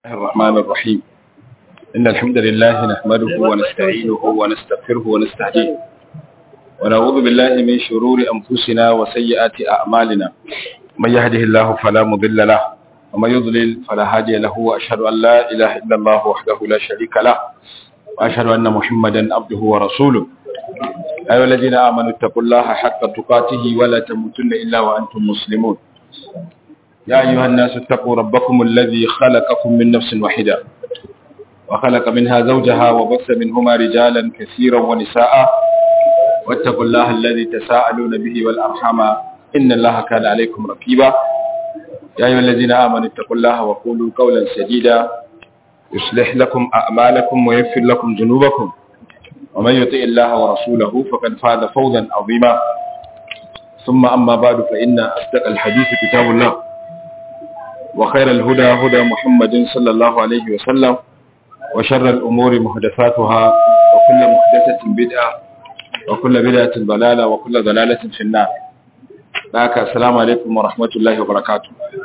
الله الرحمن الرحيم إن الحمد لله نحمده ونستعينه ونستغفره ونستهديه ونعوذ بالله من شرور أنفسنا وسيئات أعمالنا من يهده الله فلا مضل له ومن يضلل فلا هادي له وأشهد أن لا إله إلا الله وحده لا شريك له وأشهد أن محمدا عبده ورسوله أيها الذين آمنوا اتقوا الله حق تقاته ولا تموتن إلا وأنتم مسلمون يا أيها الناس اتقوا ربكم الذي خلقكم من نفس واحدة وخلق منها زوجها وبث منهما رجالا كثيرا ونساء واتقوا الله الذي تساءلون به والأرحام إن الله كان عليكم رقيبا يا أيها الذين آمنوا اتقوا الله وقولوا قولا سديدا يصلح لكم أعمالكم ويغفر لكم ذنوبكم ومن يطع الله ورسوله فقد فاز فوزا عظيما ثم أما بعد فإن أصدق الحديث كتاب الله وخير الهدى هدى محمد صلى الله عليه وسلم وشر الأمور محدثاتها وكل محدثة بدعة وكل بدعة ضلالة وكل ضلالة في النار لك السلام عليكم ورحمة الله وبركاته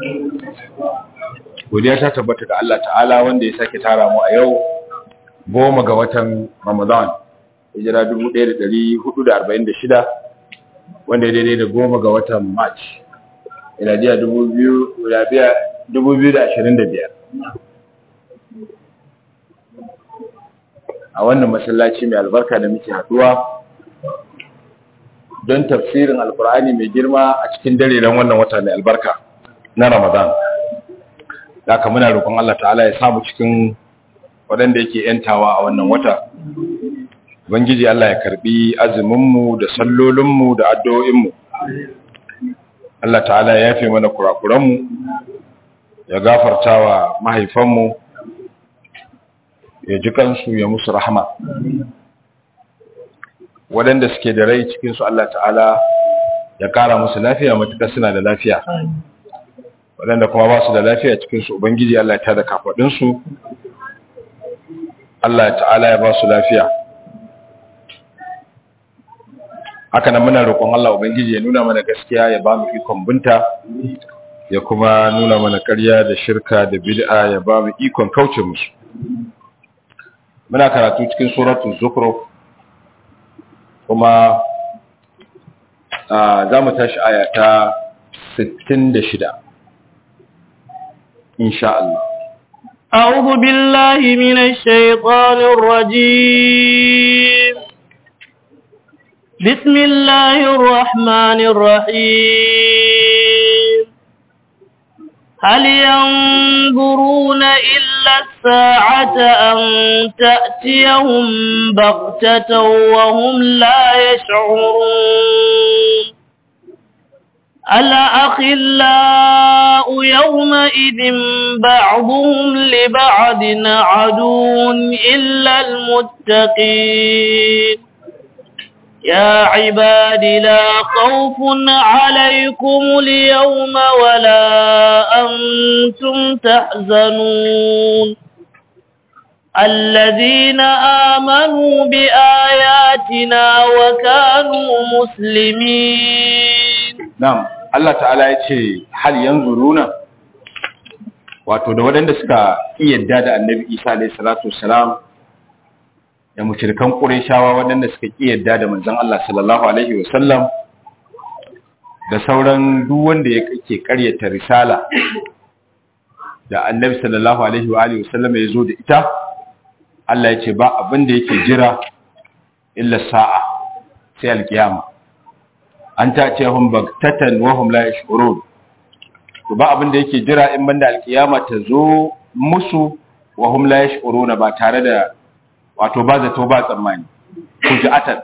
godiya ta tabbata ga Allah ta'ala wanda ya sake tara mu a yau goma ga watan Ramadan hijira 1446 wanda ya daidai da goma ga watan March iladiya 2025 a wannan masallaci mai albarka da muke haduwa don tafsirin alkur'ani mai girma a cikin dare don wannan wata mai albarka na ramadan haka muna roƙon Allah ta'ala ya samu cikin waɗanda yake yantawa a wannan wata Ubangiji Allah ya karbi azuminmu da sallolinmu da addu'o'inmu Allah ta'ala ya yafe mana kurakuranmu ya gafarta wa mahaifanmu ya ji kansu ya musu rahama waɗanda suke da rai cikinsu Allah ta'ala ya ƙara musu lafiya matuƙar suna da lafiya waɗanda kuma ba su da lafiya cikinsu ubangiji Allah ya tada kafaɗinsu Allah ta'ala ya ba su lafiya haka nan muna roƙon Allah ubangiji ya nuna mana gaskiya ya ba mu ikon binta ya kuma nuna mana ƙarya da shirka da bid'a ya ba mu ikon kauce musu muna karatu cikin suratul zukhruf kuma za mu tashi aya ta 66 insha Allah أعوذ بالله من الشيطان الرجيم بسم الله الرحمن الرحيم هل ينظرون إلا الساعة أن تأتيهم بغتة وهم لا يشعرون الأخلاء يومئذ بعضهم لبعض عدو إلا المتقين يا عباد لا خوف عليكم اليوم ولا أنتم تحزنون الذين آمنوا بآياتنا وكانوا مسلمين نعم Allah ta'ala ya ce hal yanzu runa wato da waɗanda suka yadda da annabi isa alaihi salatu wassalam da mushrikan qurayshawa waɗanda suka yadda da manzon Allah sallallahu alaihi wasallam da sauran duk wanda ya kake ƙaryata risala da annabi sallallahu alaihi wa alihi wasallam ya zo da ita Allah ya ce ba abin da yake jira illa sa'a sai alkiyama an ta ce hun bagtatan wa hum la yashurun to ba abin da yake jira in banda alkiyama ta zo musu wa hum la yashuruna ba tare da wato ba zato ba tsammani fujiatan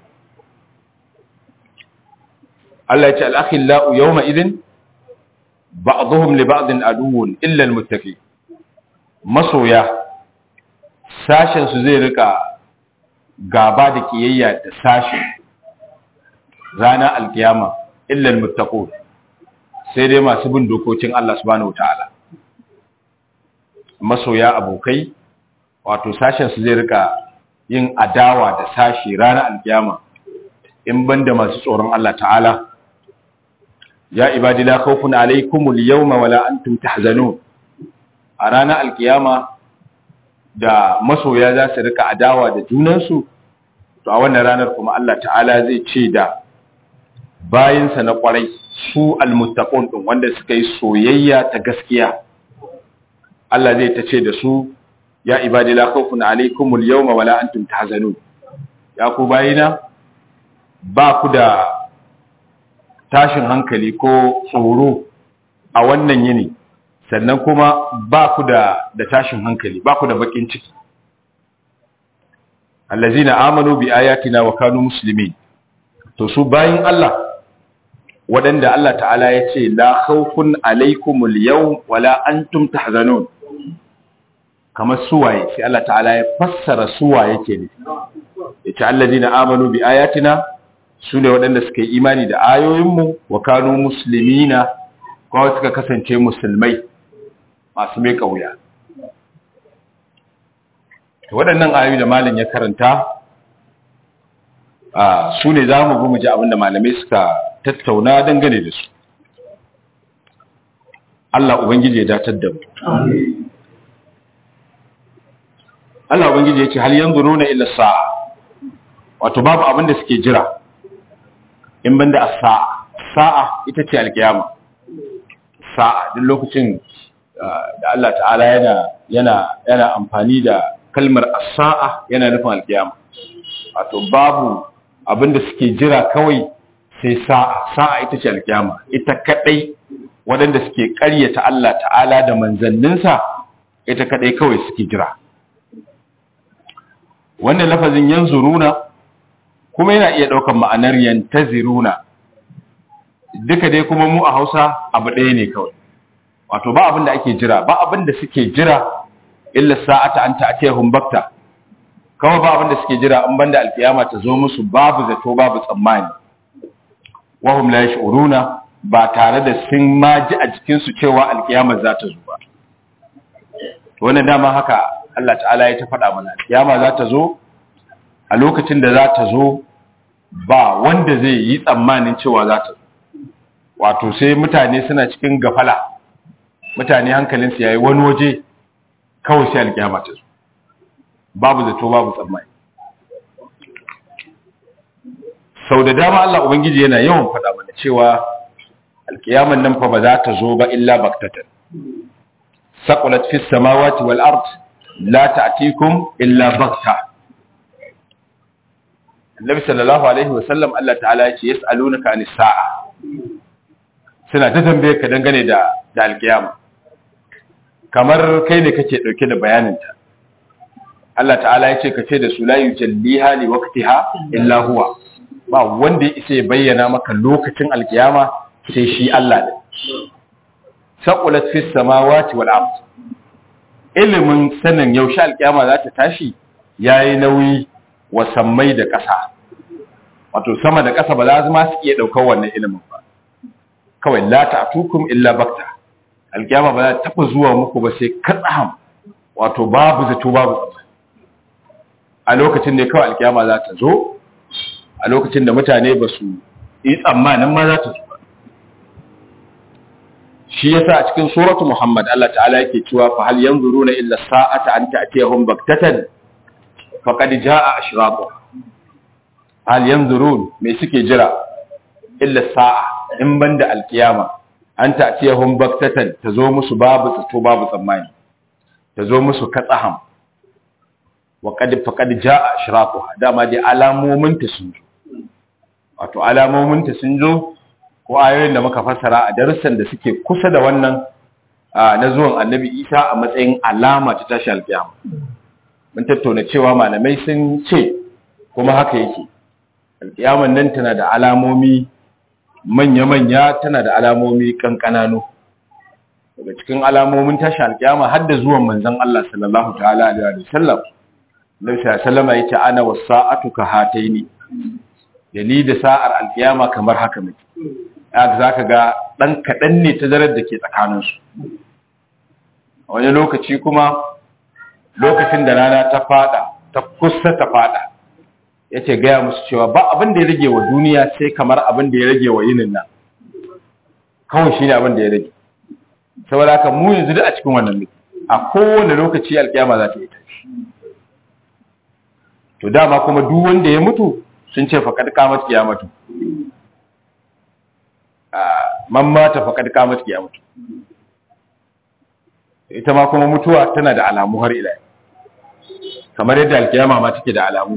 Allah ya ce al-akhillau yawma idin ba'dhum li ba'din aduwwun illa al-muttaqi masoya sashen su zai rika gaba da kiyayya da sashen rana alkiyama illal muttaqun sai dai masu bin dokokin Allah subhanahu wataala masoya abokai wato sashen su zai rika yin adawa da sashi rana alkiyama in banda masu tsoron Allah ta'ala ya ibadi la khawfun alaykumul yawma wala antum tahzanun a ranar alkiyama da masoya za su rika adawa da junansu to a wannan ranar kuma Allah ta'ala zai ce da bayinsa na kwarai su almuttaqun din wanda suka yi soyayya ta gaskiya Allah zai ta ce da su ya ibadi la khawfun alaykumul yawma wala antum tahzanun ya ku bayina ba ku da tashin hankali ko tsoro a wannan yini sannan kuma ba ku da da tashin hankali ba ku da bakin ciki allazina amanu bi ayatina wa kanu muslimin to su bayin Allah waɗanda Allah ta'ala ya ce la khawfun alaikumul yawm wala antum tahzanun kamar suwaye sai Allah ta'ala ya fassara suwaye ke ne yace allazina amanu bi ayatina su ne waɗanda suka yi imani da ayoyinmu wa kanu muslimina kuma suka kasance musulmai masu mai kauya waɗannan ayoyi da malam ya karanta su ne za mu ji abinda malamai suka tattauna dangane da su Allah Ubangiji ya datar da mu Allah Ubangiji ya ce hal yanzu nuna illa sa'a wato babu abin da suke jira in banda a sa'a sa'a ita ce alkiyama sa'a duk lokacin da Allah ta'ala yana yana yana amfani da kalmar as-sa'a yana nufin alkiyama wato babu abin da suke jira kawai sai sa'a sa'a ita ce alkiyama ita kadai waɗanda suke ƙaryata Allah ta'ala da manzanninsa ita kadai kawai suke jira wannan lafazin yanzuruna kuma yana iya ɗaukar ma'anar yantaziruna duka dai kuma mu a Hausa abu ɗaya ne kawai wato ba abin da ake jira ba abin da suke jira illa sa'ata an ta'tiyahum bakta kawai ba abin da suke jira in banda alkiyama ta zo musu babu zato babu tsammani wahum la yash'uruna ba tare da sun ma ji a jikin su cewa alkiyama za ta zo ba wannan dama haka Allah ta'ala ya ta faɗa mana alkiyama za ta zo a lokacin da za ta zo ba wanda zai yi tsammanin cewa za ta zo wato sai mutane suna cikin gafala mutane hankalinsu ya yi wani waje kawai sai alkiyama ta zo babu zato babu tsammani sau da dama Allah Ubangiji yana yawan faɗa mana cewa alkiyaman nan fa ba za ta zo ba illa baktatan saqulat fis samawati wal ard la ta'tikum illa bakta Annabi sallallahu alaihi wasallam Allah ta'ala ya ce yas'alunaka anis sa'a suna ta tambaye ka dangane da da alkiyama kamar kai ne kake dauke da bayaninta Allah ta'ala ya ce ka ce da su la yujalliha li waqtiha illa huwa ba wanda ya isa ya bayyana maka lokacin alkiyama sai shi Allah ne saqulat fis samawati wal ard ilimin sanin yaushe alkiyama za ta tashi yayi nauyi wa sammai da ƙasa wato sama da ƙasa ba za su ma su iya daukar wannan ilimin ba kawai la ta'tukum illa bakta alkiyama ba za ta taba zuwa muku ba sai katsam wato babu zato babu tsammani a lokacin da kawai alkiyama za ta zo a lokacin da mutane ba su yi tsammanin ma za ta zo shi yasa a cikin suratu muhammad Allah ta'ala yake cewa fa hal yanzuruna illa sa'ata an ta'tiyahum baktatan faqad jaa ashraqu hal yanzurun me suke jira illa sa'a in banda alkiyama an ta'tiyahum baktatan ta zo musu babu zato babu tsammani ta zo musu katsaham wa qad faqad jaa ashraquha dama dai alamomin ta sun zo wato alamomin ta sun zo ko ayoyin da muka fassara a darussan da suke kusa da wannan na zuwan Annabi Isa a matsayin alama ta tashi alkiyama mun tattauna cewa malamai sun ce kuma haka yake alkiyaman nan tana da alamomi manya-manya tana da alamomi kankanano daga cikin alamomin tashi alkiyama har da zuwan manzon Allah sallallahu ta'ala alaihi wasallam Nabi sallama yace ana wasa'atu ka hataini dali da sa'ar alkiyama kamar haka muke haka zaka ga dan kadan ne tazarar da ke tsakanin su a wani lokaci kuma lokacin da rana ta fada ta kusa ta fada yace gaya musu cewa ba abin da ya rage wa duniya sai kamar abin da ya rage wa yinin nan kawai shine abin da ya rage saboda haka mu yanzu duk a cikin wannan muke a kowane lokaci alkiyama za ta yi tashi to dama kuma duk wanda ya mutu sun ce faqad qamat qiyamatu man mata faqad qamat qiyamatu ita ma kuma mutuwa tana da alamu har ila kamar yadda alkiyama ma take da alamu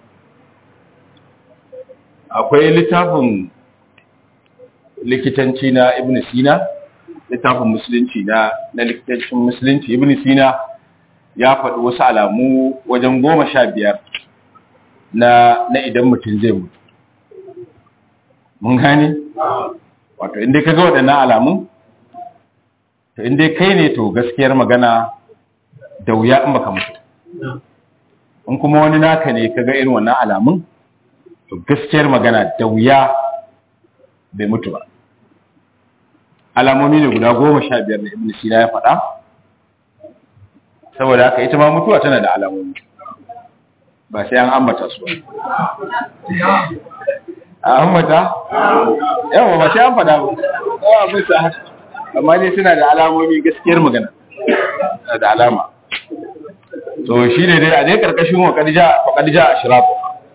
akwai littafin likitanci na ibn sina littafin musulunci na na likitancin musulunci ibn sina ya faɗi wasu alamu wajen goma sha biyar na na idan mutum zai mutu mun gane wato inda ka ga waɗannan alamun to inda kai ne to gaskiyar magana da wuya in baka mutu in kuma wani naka ne ka ga irin wannan alamun to gaskiyar magana da wuya bai mutu ba alamomi ne guda goma sha biyar da ibn sina ya faɗa saboda haka ita ma mutuwa tana da alamomi ba sai an ambata su a ambata yawa ba sai an faɗa ba yawa bisa haka amma dai suna da alamomi gaskiyar magana da alama to shi ne dai a dai karkashin wa kadija a shirafu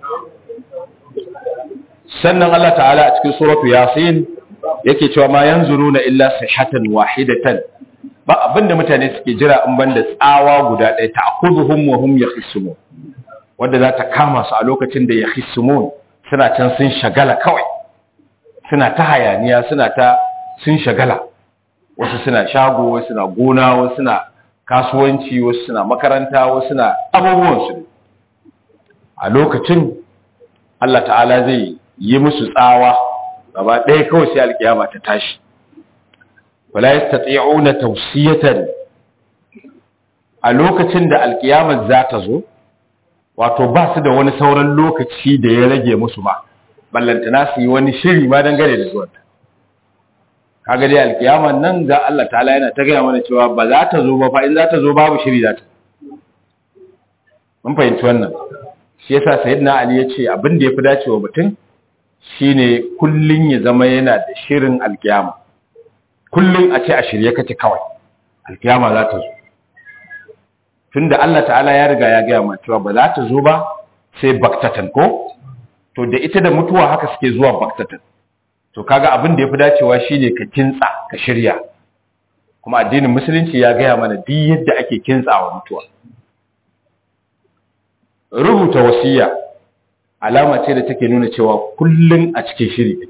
sannan Allah ta'ala a cikin suratu yasin yake cewa ma yanzuruna illa sihatan wahidatan ba abinda mutane suke jira in banda tsawa guda ɗaya ta'khudhuhum wa hum yakhisumun wanda za ta kama su a lokacin da yakhisumun suna can sun shagala kawai suna ta hayaniya suna ta sun shagala wasu suna shago wasu suna gona wasu suna kasuwanci wasu suna makaranta wasu suna abubuwan su a lokacin Allah ta'ala zai yi musu tsawa gaba ɗaya kawai sai alkiyama ta tashi wala yastati'una tawsiyatan a lokacin da alkiyama za ta zo wato ba su da wani sauran lokaci da ya rage musu ba ballantana su yi wani shiri ma dangane da zuwan ta kaga dai alkiyama nan ga Allah ta'ala yana ta gaya mana cewa ba za ta zo ba fa in za ta zo babu shiri za ta mun fahimci wannan shi yasa sayyidina ali ya ce abin da ya fi dacewa mutum shine kullun ya zama yana da shirin alkiyama kullun a ce a shirye kace kawai alkiyama za ta zo tunda Allah ta'ala ya riga ya gaya mana cewa ba za ta zo ba sai baktatan ko to da ita da mutuwa haka suke zuwa baktatan to kaga abin da yafi dacewa shine ka kintsa ka shirya kuma addinin musulunci ya gaya mana duk yadda ake kintsawa mutuwa rubuta wasiya alama ce da take nuna cewa kullun a cikin shiri kake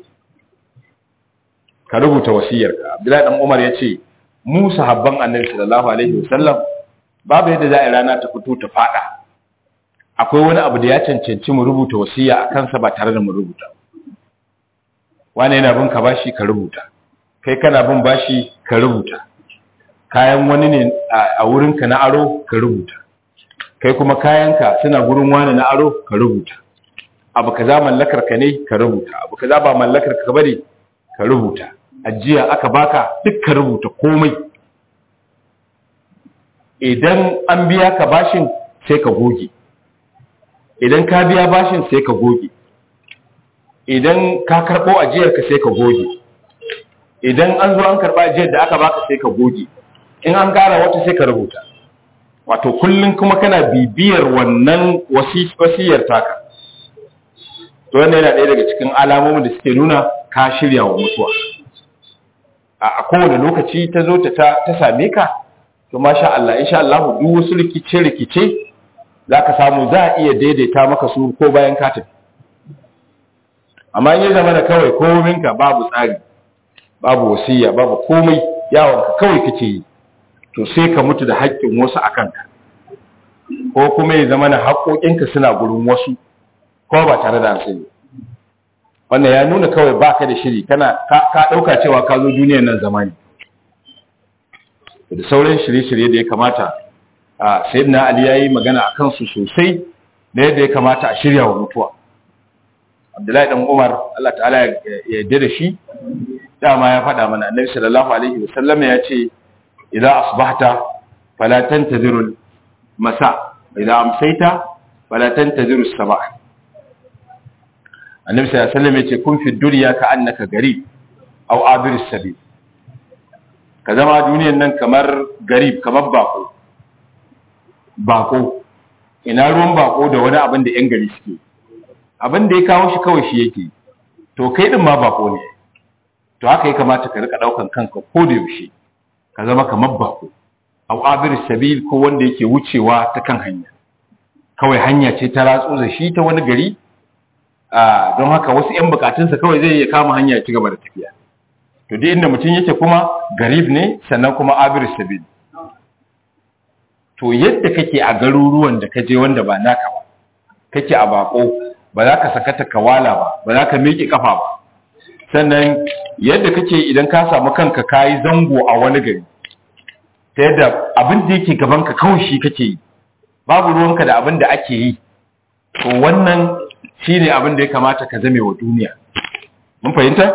ka rubuta wasiyarka Abdullahi dan Umar yace mu sahabban Annabi sallallahu alaihi wasallam babu yadda za a rana ta fito ta fada akwai wani abu da ya cancanci mu rubuta wasiya a kansa ba tare da mu rubuta wani yana bin ka bashi ka rubuta kai kana bin bashi ka rubuta kayan wani ne a wurinka na aro ka rubuta kai kuma kayanka suna gurin wani na aro ka rubuta abu kaza mallakar ka ne ka rubuta abu kaza ba mallakar ka bane ka rubuta ajiya aka baka duk ka rubuta komai idan an biya ka bashin sai ka goge idan ka biya bashin sai ka goge idan ka karɓo ajiyarka sai ka goge idan an zo an karɓa ajiyar da aka baka sai ka goge in an gara wata sai ka rubuta wato kullum kuma kana bibiyar wannan wasiyar taka to wannan yana ɗaya daga cikin alamomin da suke nuna ka shirya wa mutuwa a kowane lokaci ta zo ta same ka to masha Allah insha Allah duk wasu rikice rikice zaka samu za a iya daidaita maka su ko bayan ka tafi amma in ya zama da kawai kominka babu tsari babu wasiya babu komai yawon ka kawai kake yi to sai ka mutu da haƙƙin wasu a kanka ko kuma ya zama na haƙoƙinka suna gurin wasu ko ba tare da sani wannan ya nuna kawai baka da shiri kana ka ɗauka cewa ka zo duniyar nan zamani da sauran shirye-shirye da ya kamata a sayyidina ali yayi magana a kansu sosai da yadda ya kamata a shirya wa mutuwa abdullahi dan umar Allah ta'ala ya yarda da shi dama ya faɗa mana annabi sallallahu alaihi wasallam ya ce idan asbahta fala tantaziru masa idan amsaita fala tantaziru sabah annabi sallallahu alaihi wasallam ya ce kun fi dunya ka annaka gari aw abir sabil ka zama duniyan nan kamar garib kamar bako bako ina ruwan bako da wani abin da yan gari suke abin da ya kawo shi kawai shi yake to kai din ma bako ne to haka ya kamata ka rika daukan kanka ko da yaushe ka zama kamar bako au abir sabil ko wanda yake wucewa ta kan hanya kawai hanya ce ta ratso da shi ta wani gari a don haka wasu yan bukatunsa kawai zai iya kama hanya ya ci gaba da tafiya to duk inda mutum yake kuma garib ne sannan kuma abir sabil to yadda kake a garuruwan da ka je wanda ba naka ba kake a bako ba za ka sakata kawala ba ba za ka miƙe kafa ba sannan yadda kake idan ka samu kanka kayi zango a wani gari ta yadda abin da yake gaban ka kawai shi kake yi babu ruwanka da abin da ake yi to wannan shine abin da ya kamata ka zame wa duniya mun fahimta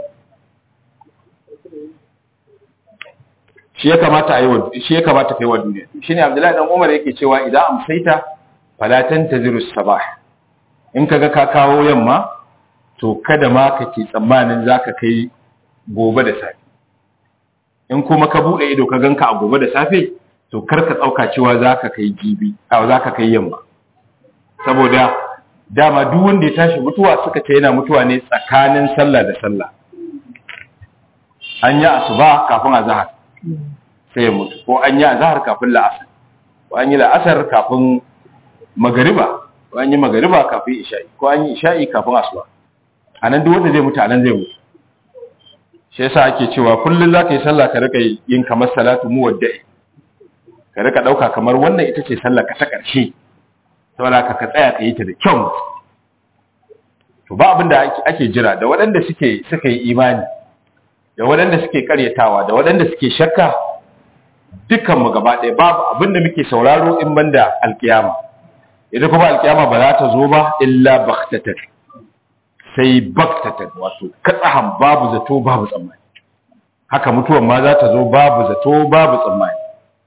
shi ya kamata ayi wa shi ya kamata kai wa duniya shine Abdullahi dan Umar yake cewa idan amsaita fala tantaziru sabah in kaga ka kawo yamma to kada ma kake tsammanin zaka kai gobe da safe in kuma ka bude ido ka ganka a gobe da safe to kar ka tsauka cewa zaka kai jibi a zaka kai yamma saboda dama duk wanda ya tashi mutuwa suka ce yana mutuwa ne tsakanin sallah da sallah an yi asuba kafin azhar sai ya mutu ko an yi azhar kafin la'asar ko an yi la'asar kafin magariba ko an yi magariba kafin isha'i ko an yi isha'i kafin asuba anan duk wanda zai mutu anan zai mutu shi yasa ake cewa kullun zaka yi sallah ka rika yin kamar salatu muwadda'i ka rika dauka kamar wannan ita ce sallar ka ta karshe saboda ka ka tsaya ka yi ta da kyau to ba abin da ake jira da waɗanda suke suka yi imani da waɗanda suke karyatawa da waɗanda suke shakka dukkanmu gaba ɗaya babu abin da muke sauraro in banda alkiyama ita kuma alkiyama ba za ta zo ba illa baktatan sai baktatan wato katsahan babu zato babu tsammani haka mutuwan ma za ta zo babu zato babu tsammani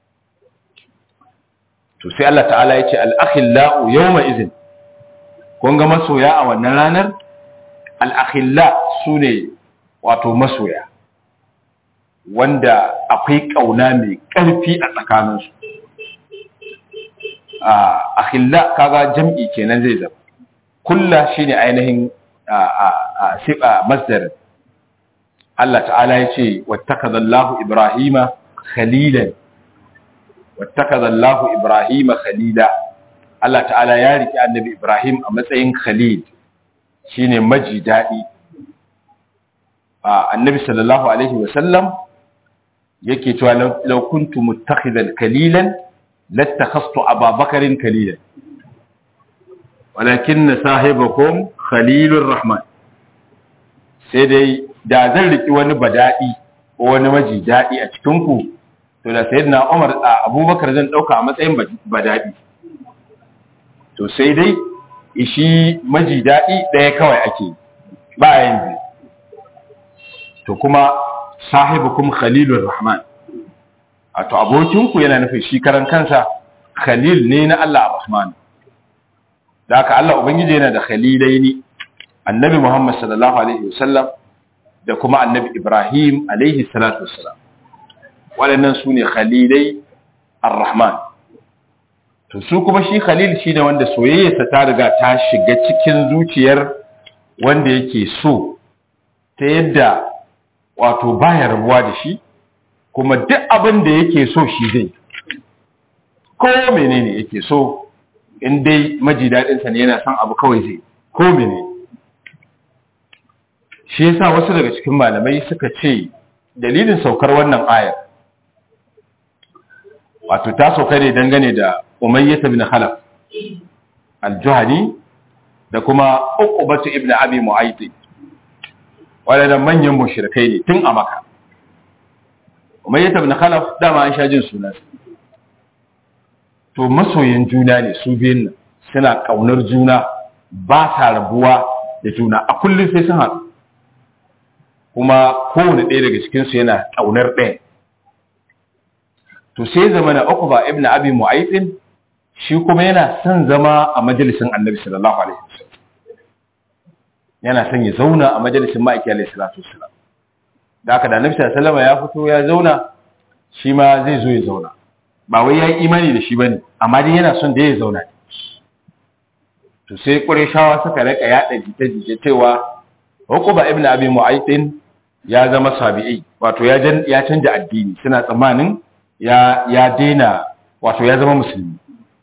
to sai Allah ta'ala ya ce al'akhillau yawma izin kun ga masoya a wannan ranar al'akhilla su ne wato masoya wanda akwai ƙauna mai ƙarfi a tsakaninsu a akhilla kaga jam'i kenan zai zama kulla shine ainihin a siba masdar Allah ta'ala ya ce wattakazallahu ibrahima khalilan wattakazallahu ibrahima khalila Allah ta'ala ya riki annabi ibrahim a matsayin khalil shine maji dadi annabi sallallahu alaihi wasallam yake cewa law kuntu muttakhidan kalilan lattakhastu ababakarin kalilan walakin sahibakum khalilur rahman sai dai da zan riki wani badadi ko wani maji dadi a cikin ku to da sayyidina Umar Abubakar zan dauka a matsayin badadi to sai dai ishi maji dadi daya kawai ake ba yanzu to kuma sahibukum khalilur rahman to abokinku yana nufin shi karan kansa khalil ne na Allah ar-rahman da haka Allah ubangiji yana da khalilaini annabi Muhammad sallallahu alaihi wasallam da kuma annabi Ibrahim alaihi salatu wassalam waɗannan su ne khalilai ar-rahman to su kuma shi khalil shine wanda soyayyarsa ta riga ta shiga cikin zuciyar wanda yake so ta yadda wato baya rabuwa da shi kuma duk abin da yake so shi zai ko menene yake so in dai maji daɗinsa ne yana son abu kawai zai ko menene shi yasa wasu daga cikin malamai suka ce dalilin saukar wannan ayar wato ta sauka ne dangane da umayyata bin khalaf al-juhani da kuma uqbatu ibn abi mu'ayti waɗannan manyan mushrikai ne tun a maka umayyata bin khalaf dama an sha jin sunan to masoyan juna ne su biyun nan suna kaunar juna ba sa rabuwa da juna a kullum sai sun haɗu kuma kowane ɗaya daga cikinsu yana ƙaunar ɗaya to sai zama na uku ba ibn abi mu'aifin shi kuma yana son zama a majalisin annabi sallallahu alaihi wasallam yana son ya zauna a majalisin ma'aiki alaihi salatu wasallam da haka da annabi sallallahu alaihi ya fito ya zauna shi ma zai zo ya zauna ba wai ya yi imani da shi ba ne amma dai yana son da ya zauna to sai ƙureshawa suka rika yaɗa jita-jita cewa hukuba ibn abi mu'aytin ya zama sabi'i wato ya ya canja addini suna tsammanin ya ya daina wato ya zama musulmi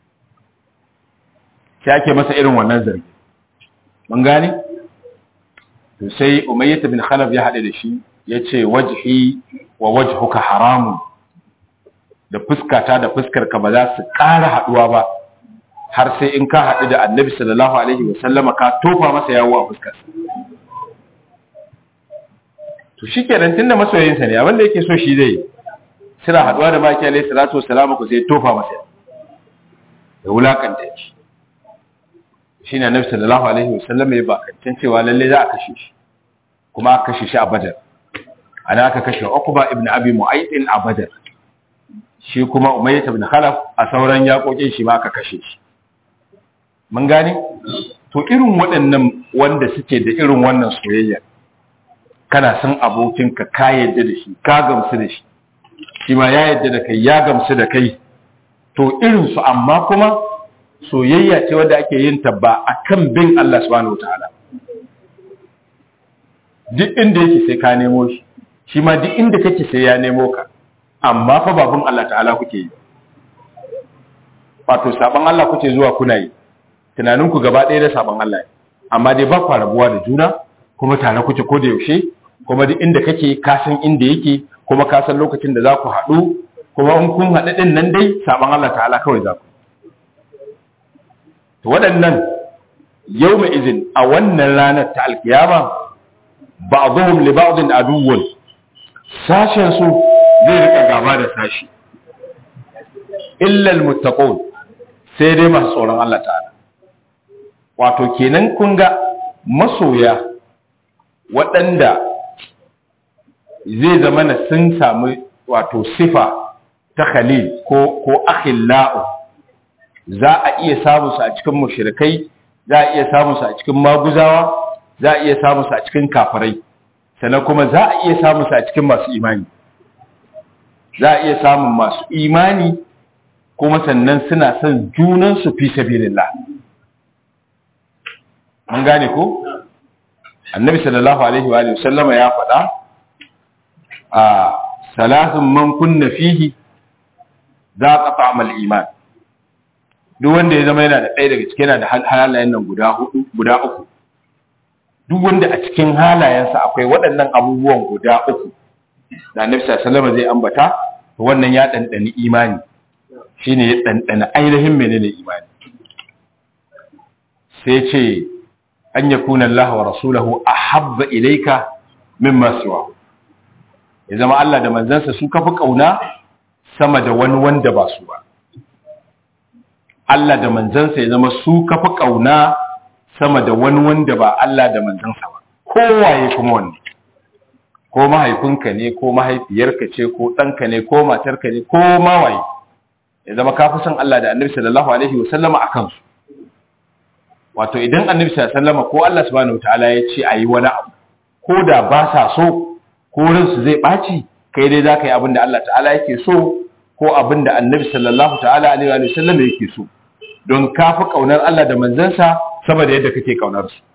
sai ake masa irin wannan zargi mun gane to sai umayyah bin khalaf ya haɗe da shi ya ce wajhi wa wajhuka haramun da fuskata da fuskarka ba za su ƙara haɗuwa ba har sai in ka haɗu da annabi sallallahu alaihi wasallama ka tofa masa yawo a fuskarsa to shi kenan tun da masoyinsa ne abinda yake so shi zai suna haɗuwa da maki alaihi salatu wasalamu ku sai tofa masa da wulakanta shi shi ne annabi sallallahu alaihi wasallama ya bakancan cewa lalle za a kashe shi kuma aka kashe shi a badar ana aka kashe Uqba ibn Abi Mu'ayth a Badr shi kuma Umayyah ibn Khalaf a sauran yakokin shi ma aka kashe shi mun gane to irin waɗannan wanda suke da irin wannan soyayya kana san abokinka ka yadda da shi ka gamsu da shi shi ma ya yadda da kai ya gamsu da kai to irin su amma kuma soyayya ce wanda ake yin ta ba akan bin Allah subhanahu wataala duk inda yake sai ka nemo shi shi ma duk inda kake sai ya nemo ka amma fa babun Allah ta'ala kuke yi wato saban Allah kuke zuwa kuna yi tunanin ku gaba ɗaya da saban Allah ne amma dai ba ku rabuwa da juna kuma tare kuke ko da yaushe kuma duk inda kake ka san inda yake kuma ka san lokacin da za ku haɗu kuma in kun haɗu ɗin nan dai saban Allah ta'ala kawai za ku to waɗannan yau mai izin a wannan ranar ta alkiyama ba'dhum li ba'din aduwwun sashen su zai rika gaba da sashi illa almuttaqun sai dai masu tsoron Allah ta'ala wato kenan kun ga masoya waɗanda zai zama na sun samu wato sifa ta khalil ko ko akhillau za a iya samu su a cikin mushrikai za a iya samu su a cikin maguzawa za a iya samu su a cikin kafirai sannan kuma za a iya samu su a cikin masu imani za a iya samun masu imani kuma sannan suna son junansu fi sabilillah mun gane ko annabi sallallahu alaihi wa sallama ya faɗa a salasun man kunna fihi za ka fa'amal iman duk wanda ya zama yana da ɗaya daga cikin yana da halayen nan guda hudu guda uku duk wanda a cikin halayensa akwai waɗannan abubuwan guda uku da annabi sallallahu zai ambata to wannan ya ɗanɗani imani shine ya ɗanɗana ainihin menene imani sai ce an yakuna Allah wa rasulahu ahabba ilayka mimma siwa ya zama Allah da manzansa su kafi kauna sama da wani wanda ba su ba Allah da manzansa ya zama su kafi kauna sama da wani wanda ba Allah da manzansa ba kowaye kuma wanne ko mahaifinka ne ko mahaifiyarka ce ko ɗanka ne ko matarka ne ko mawaye ya zama ka fi son Allah da annabi sallallahu alaihi wasallama a kansu wato idan annabi sallallahu alaihi wasallama ko Allah subhanahu wataala ya ce a yi wani abu ko da ba sa so ko ransu zai ɓaci kai dai za ka yi abin da Allah ta'ala yake so ko abin da annabi sallallahu ta'ala alaihi wa sallam yake so don ka fi ƙaunar Allah da manzansa sama da yadda kake ƙaunar su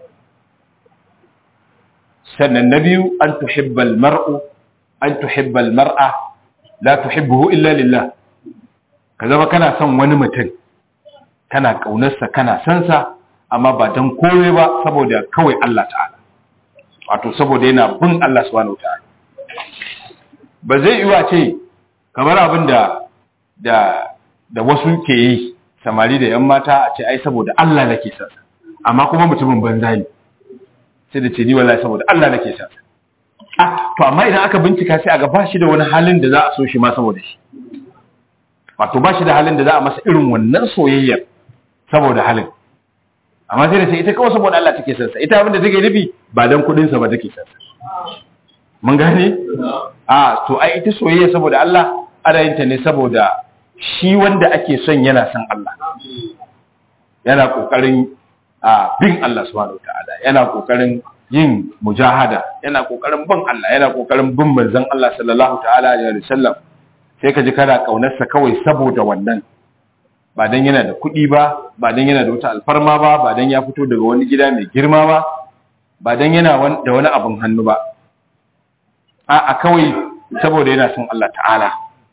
sannan na biyu an tuhibbal mar'u an tuhibbal mar'a la tuhibbuhu illa lillah ka zama kana son wani mutum kana ƙaunarsa kana son sa amma ba don komai ba saboda kawai Allah ta'ala wato saboda yana bin Allah subhanahu wataala ba zai yi wa ce kamar abin da da da wasu ke yi samari da yan mata a ce ai saboda Allah nake sa amma kuma mutumin banza ne sai da ce ni wallahi saboda Allah nake sa ah to amma idan aka bincika sai aga ba shi da wani halin da za a so shi ma saboda shi wato ba shi da halin da za a masa irin wannan soyayyar saboda halin amma sai da sai ita kawai saboda Allah take son sa ita abin da take nufi ba dan kudin sa ba take son sa mun gane a to ai ita soyayya saboda Allah ana yin ta ne saboda shi wanda ake son yana son Allah yana kokarin a bin Allah subhanahu wataala yana kokarin yin mujahada yana kokarin bin Allah yana kokarin bin manzon Allah sallallahu ta'ala alaihi wasallam sai ka ji kana ƙaunarsa kawai saboda wannan ba don yana da kuɗi ba ba don yana da wata alfarma ba ba don ya fito daga wani gida mai girma ba ba don yana da wani abin hannu ba a kawai saboda yana son Allah ta'ala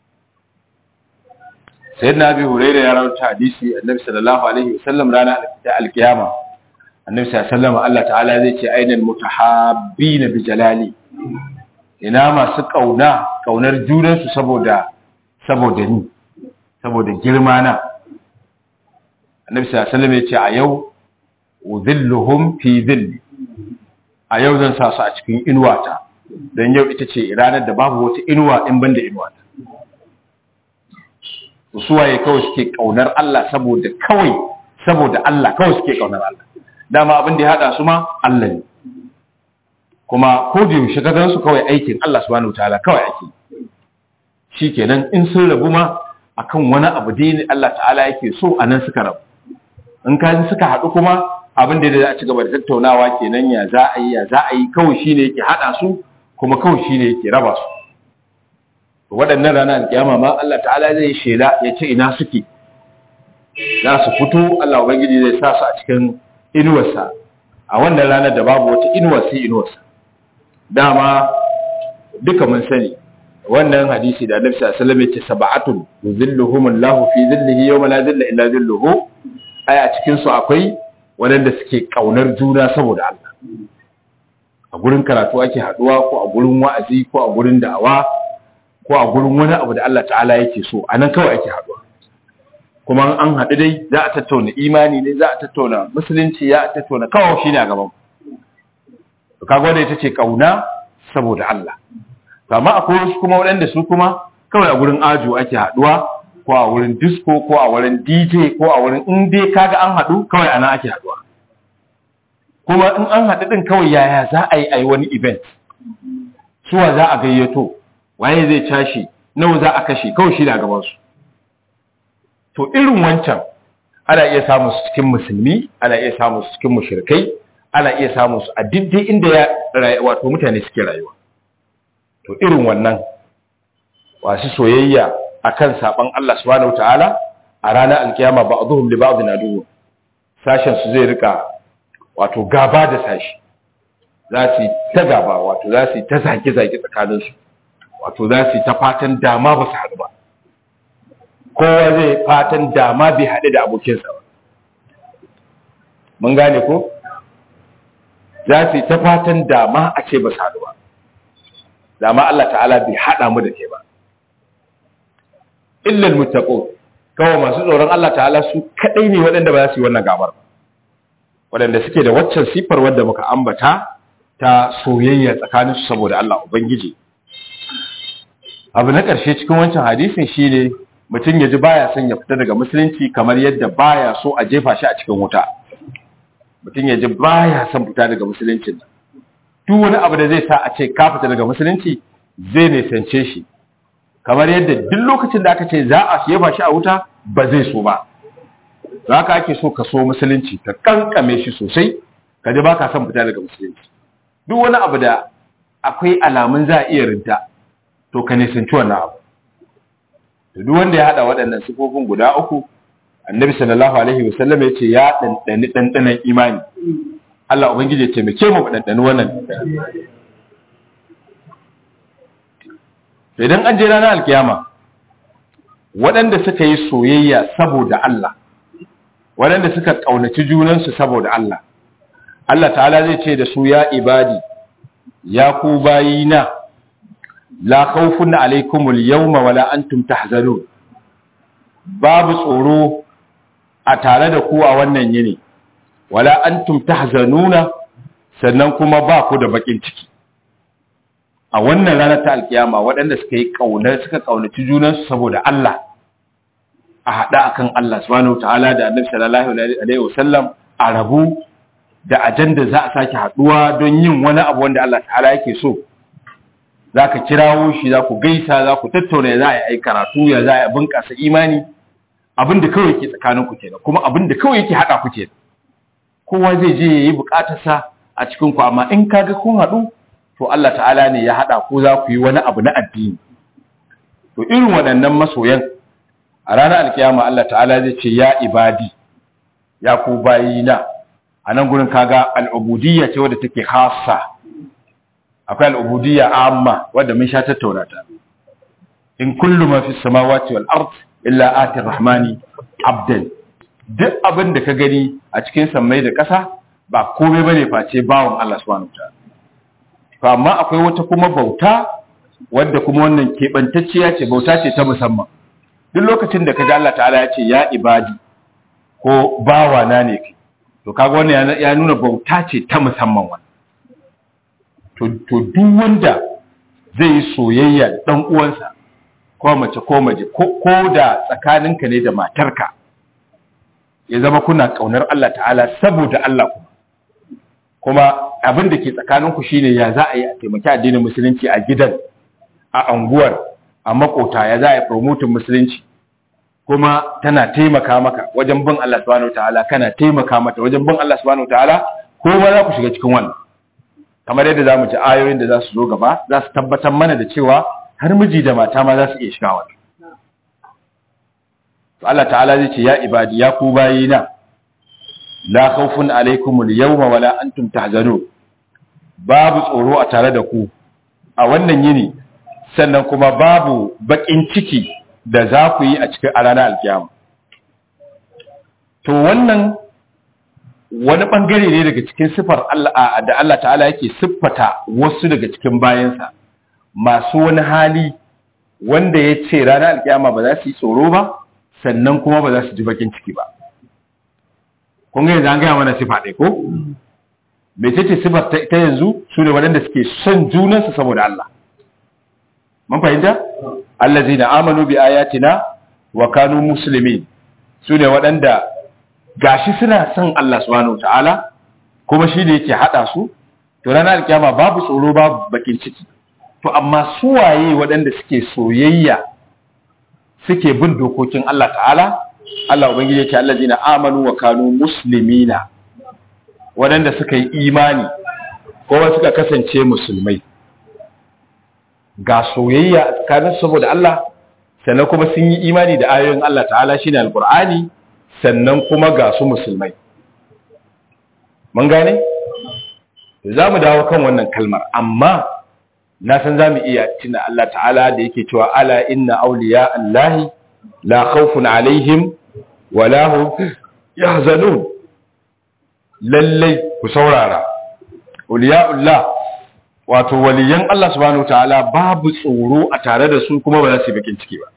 sai na bi huraira ya rauta hadisi annabi sallallahu alaihi wasallam rana da alkiyama annabi sallallahu alaihi wasallam Allah ta'ala zai ce ainal mutahabbina bi jalali ina masu kauna kaunar junansu saboda saboda ni saboda girma na annabi sallallahu alaihi wasallam ya ce a yau udhilluhum fi dhilli a yau zan sa su a cikin inuwata don yau ita ce ranar da babu wata inuwa in banda inuwata suwaye kawai suke kaunar Allah saboda kawai saboda Allah kawai suke kaunar Allah dama abin da ya hada su ma Allah ne kuma ko da yaushe ka gansu kawai aikin Allah subhanahu wataala kawai ake shikenan in sun rabu ma akan wani abu da Allah ta'ala yake so anan suka rabu in ka suka haɗu kuma abin da za a ci gaba da tattaunawa kenan ya za a yi ya za a yi kawai shine yake hada su kuma kawai shine yake raba su waɗannan ranar alkiyama ma Allah ta'ala zai shela ya ce ina suke za su fito Allah ubangiji zai sa su a cikin inuwarsa a wannan ranar da babu wata inuwa sai inuwarsa dama duka mun sani wannan hadisi da Annabi sallallahu alaihi wasallam ya ce sab'atun yuzilluhum Allahu fi zillihi yawma la zilla illa zilluhu ai a cikin su akwai waɗanda suke ƙaunar juna saboda Allah a gurin karatu ake haɗuwa ko a gurin wa'azi ko a gurin da'awa ko a gurin wani abu da Allah ta'ala yake so a nan kawai ake haɗuwa kuma an haɗu dai za a tattauna imani ne za a tattauna musulunci ya a tattauna kawai shi ne a gaban to kaga wanda ita ce ƙauna saboda Allah to amma akwai wasu kuma waɗanda su kuma kawai a gurin ajo ake haɗuwa ko a wurin disco ko a wurin DJ ko a wurin in dai kaga an haɗu kawai ana ake haɗuwa kuma in an haɗu ɗin kawai yaya za a yi a yi wani event suwa za a gayyato waye zai tashi nawa za a kashe kawai shi da gabansu to irin wancan ana iya samun su cikin musulmi ana iya samun su cikin mushrikai ana iya samun su a diddai inda ya wato mutane suke rayuwa to irin wannan wasu soyayya akan saban Allah subhanahu wataala a ranar alkiyama ba'dhum li ba'dhin adu sashen su zai rika wato gaba da sashi za su ta gaba wato za su ta zaki zaki tsakanin su wato za su ta fatan dama ba su haɗu ba kowa zai fatan dama bai haɗu da abokinsa ba mun gane ko za su ta fatan dama a ce ba su haɗu ba dama Allah ta'ala bai haɗa mu da ke ba illal muttaqun kawai masu tsoron Allah ta'ala su kadai ne waɗanda ba za su yi wannan gabar ba waɗanda suke da waccan sifar wadda muka ambata ta soyayya tsakanin su saboda Allah ubangiji abu na ƙarshe cikin wancan hadisin shine mutum ya ji baya son ya fita daga musulunci kamar yadda baya so a jefa shi a cikin wuta mutum ya ji baya son fita daga musuluncin duk wani abu da zai sa a ce ka fita daga musulunci zai nisance shi kamar yadda duk lokacin da aka ce za a jefa shi a wuta ba zai so ba za ka ake so ka so musulunci ka kankame shi sosai ka ji ba ka son fita daga musulunci duk wani abu da akwai alamun za a iya rinta to ka nisanci wannan abu duk wanda ya hada waɗannan sifofin guda uku annabi sallallahu alaihi wasallam ya ce ya ɗanɗani ɗanɗanan imani Allah ubangiji ya taimake mu ɗanɗani wannan idan an je ranar alkiyama waɗanda suka yi soyayya saboda Allah waɗanda suka ƙaunaci junansu saboda Allah Allah ta'ala zai ce da su ya ibadi ya ku bayina la khawfun alaikumul yawma wala antum tahzanun babu tsoro a tare da ku a wannan yini wala antum tahzanuna sannan kuma ba ku da bakin ciki a wannan ranar ta alkiyama waɗanda suka yi ƙaunar suka ƙaunaci junansu saboda Allah a haɗa akan Allah subhanahu ta'ala da annabi sallallahu alaihi wasallam a rabu da ajanda za a sake haɗuwa don yin wani abu wanda Allah ta'ala yake so za ka kirawo shi za ku gaisa za ku tattauna ya za a yi karatu ya za a bunƙasa imani abin da kawai ke tsakanin ku kenan kuma abin da kawai yake haɗa ku kenan kowa zai je ya yi buƙatarsa a cikin ku amma in kaga kun haɗu to Allah ta'ala ne ya haɗa ku za ku yi wani abu na addini to irin waɗannan masoyan a ranar alkiyama Allah ta'ala zai ce ya ibadi ya ku bayina a nan gurin kaga al'ubudiyya ce wadda take hasa akwai al'ubudiyya amma wadda mun sha tattauna ta in kullu ma fi samawati wal ard illa ati rahmani abdan duk abin da ka gani a cikin sammai da ƙasa ba komai bane face bawon Allah subhanahu wataala to amma akwai wata kuma bauta wadda kuma wannan keɓantacciya ce bauta ce ta musamman duk lokacin da kaga Allah ta'ala ya ce ya ibadi ko bawa na ne kai to kaga wannan ya nuna bauta ce ta musamman wannan to to duk wanda zai yi soyayya da dan uwansa ko mace ko maje ko da tsakaninka ne da matarka ya zama kuna kaunar Allah ta'ala saboda Allah kuma kuma abin da ke tsakaninku shine ya za a yi a taimaki addinin musulunci a gidan a anguwar a makota ya za a yi promotin musulunci kuma tana taimaka maka wajen bin Allah subhanahu wataala kana taimaka mata wajen bin Allah subhanahu wataala ko ma za ku shiga cikin wannan kamar yadda zamu ji ayoyin da za su zo gaba za su tabbatar mana da cewa har miji da mata ma za su iya shiga wannan to Allah ta'ala zai ce ya ibadi ya ku bayina la khawfun alaikum al-yawma wala antum tahzanun babu tsoro a tare da ku a wannan yini sannan kuma babu bakin ciki da za ku yi a cikin a ranar alkiyama to wannan wani bangare ne daga cikin siffar Allah da Allah ta'ala yake siffata wasu daga cikin bayansa masu wani hali wanda ya ce ranar alkiyama ba za su yi tsoro ba sannan kuma ba za su ji bakin ciki ba kun ga yanzu an gaya mana sifa ɗaya ko me ce sifar ta yanzu su ne waɗanda suke son junansu saboda Allah mun fahimta allazina amanu bi ayatina wa kanu muslimin su ne waɗanda gashi suna son Allah subhanahu ta'ala kuma shi ne yake hada su to ranar alkiyama babu tsoro babu bakin ciki to amma su waye waɗanda suke soyayya suke bin dokokin Allah ta'ala Allah ubangiji yake allazina amanu wa kanu muslimina waɗanda suka yi imani kuma suka kasance musulmai ga soyayya a tsakanin saboda Allah sannan kuma sun yi imani da ayoyin Allah ta'ala shine alqur'ani sannan kuma ga su musulmai mun gane za mu dawo kan wannan kalmar amma na san za mu iya tuna Allah ta'ala da yake cewa ala inna awliya Allahi la khawfun alaihim wa la hum yahzanun lallai ku saurara awliya'ullah wato waliyan Allah subhanahu ta'ala babu tsoro a tare da su kuma ba za su yi bakin ciki ba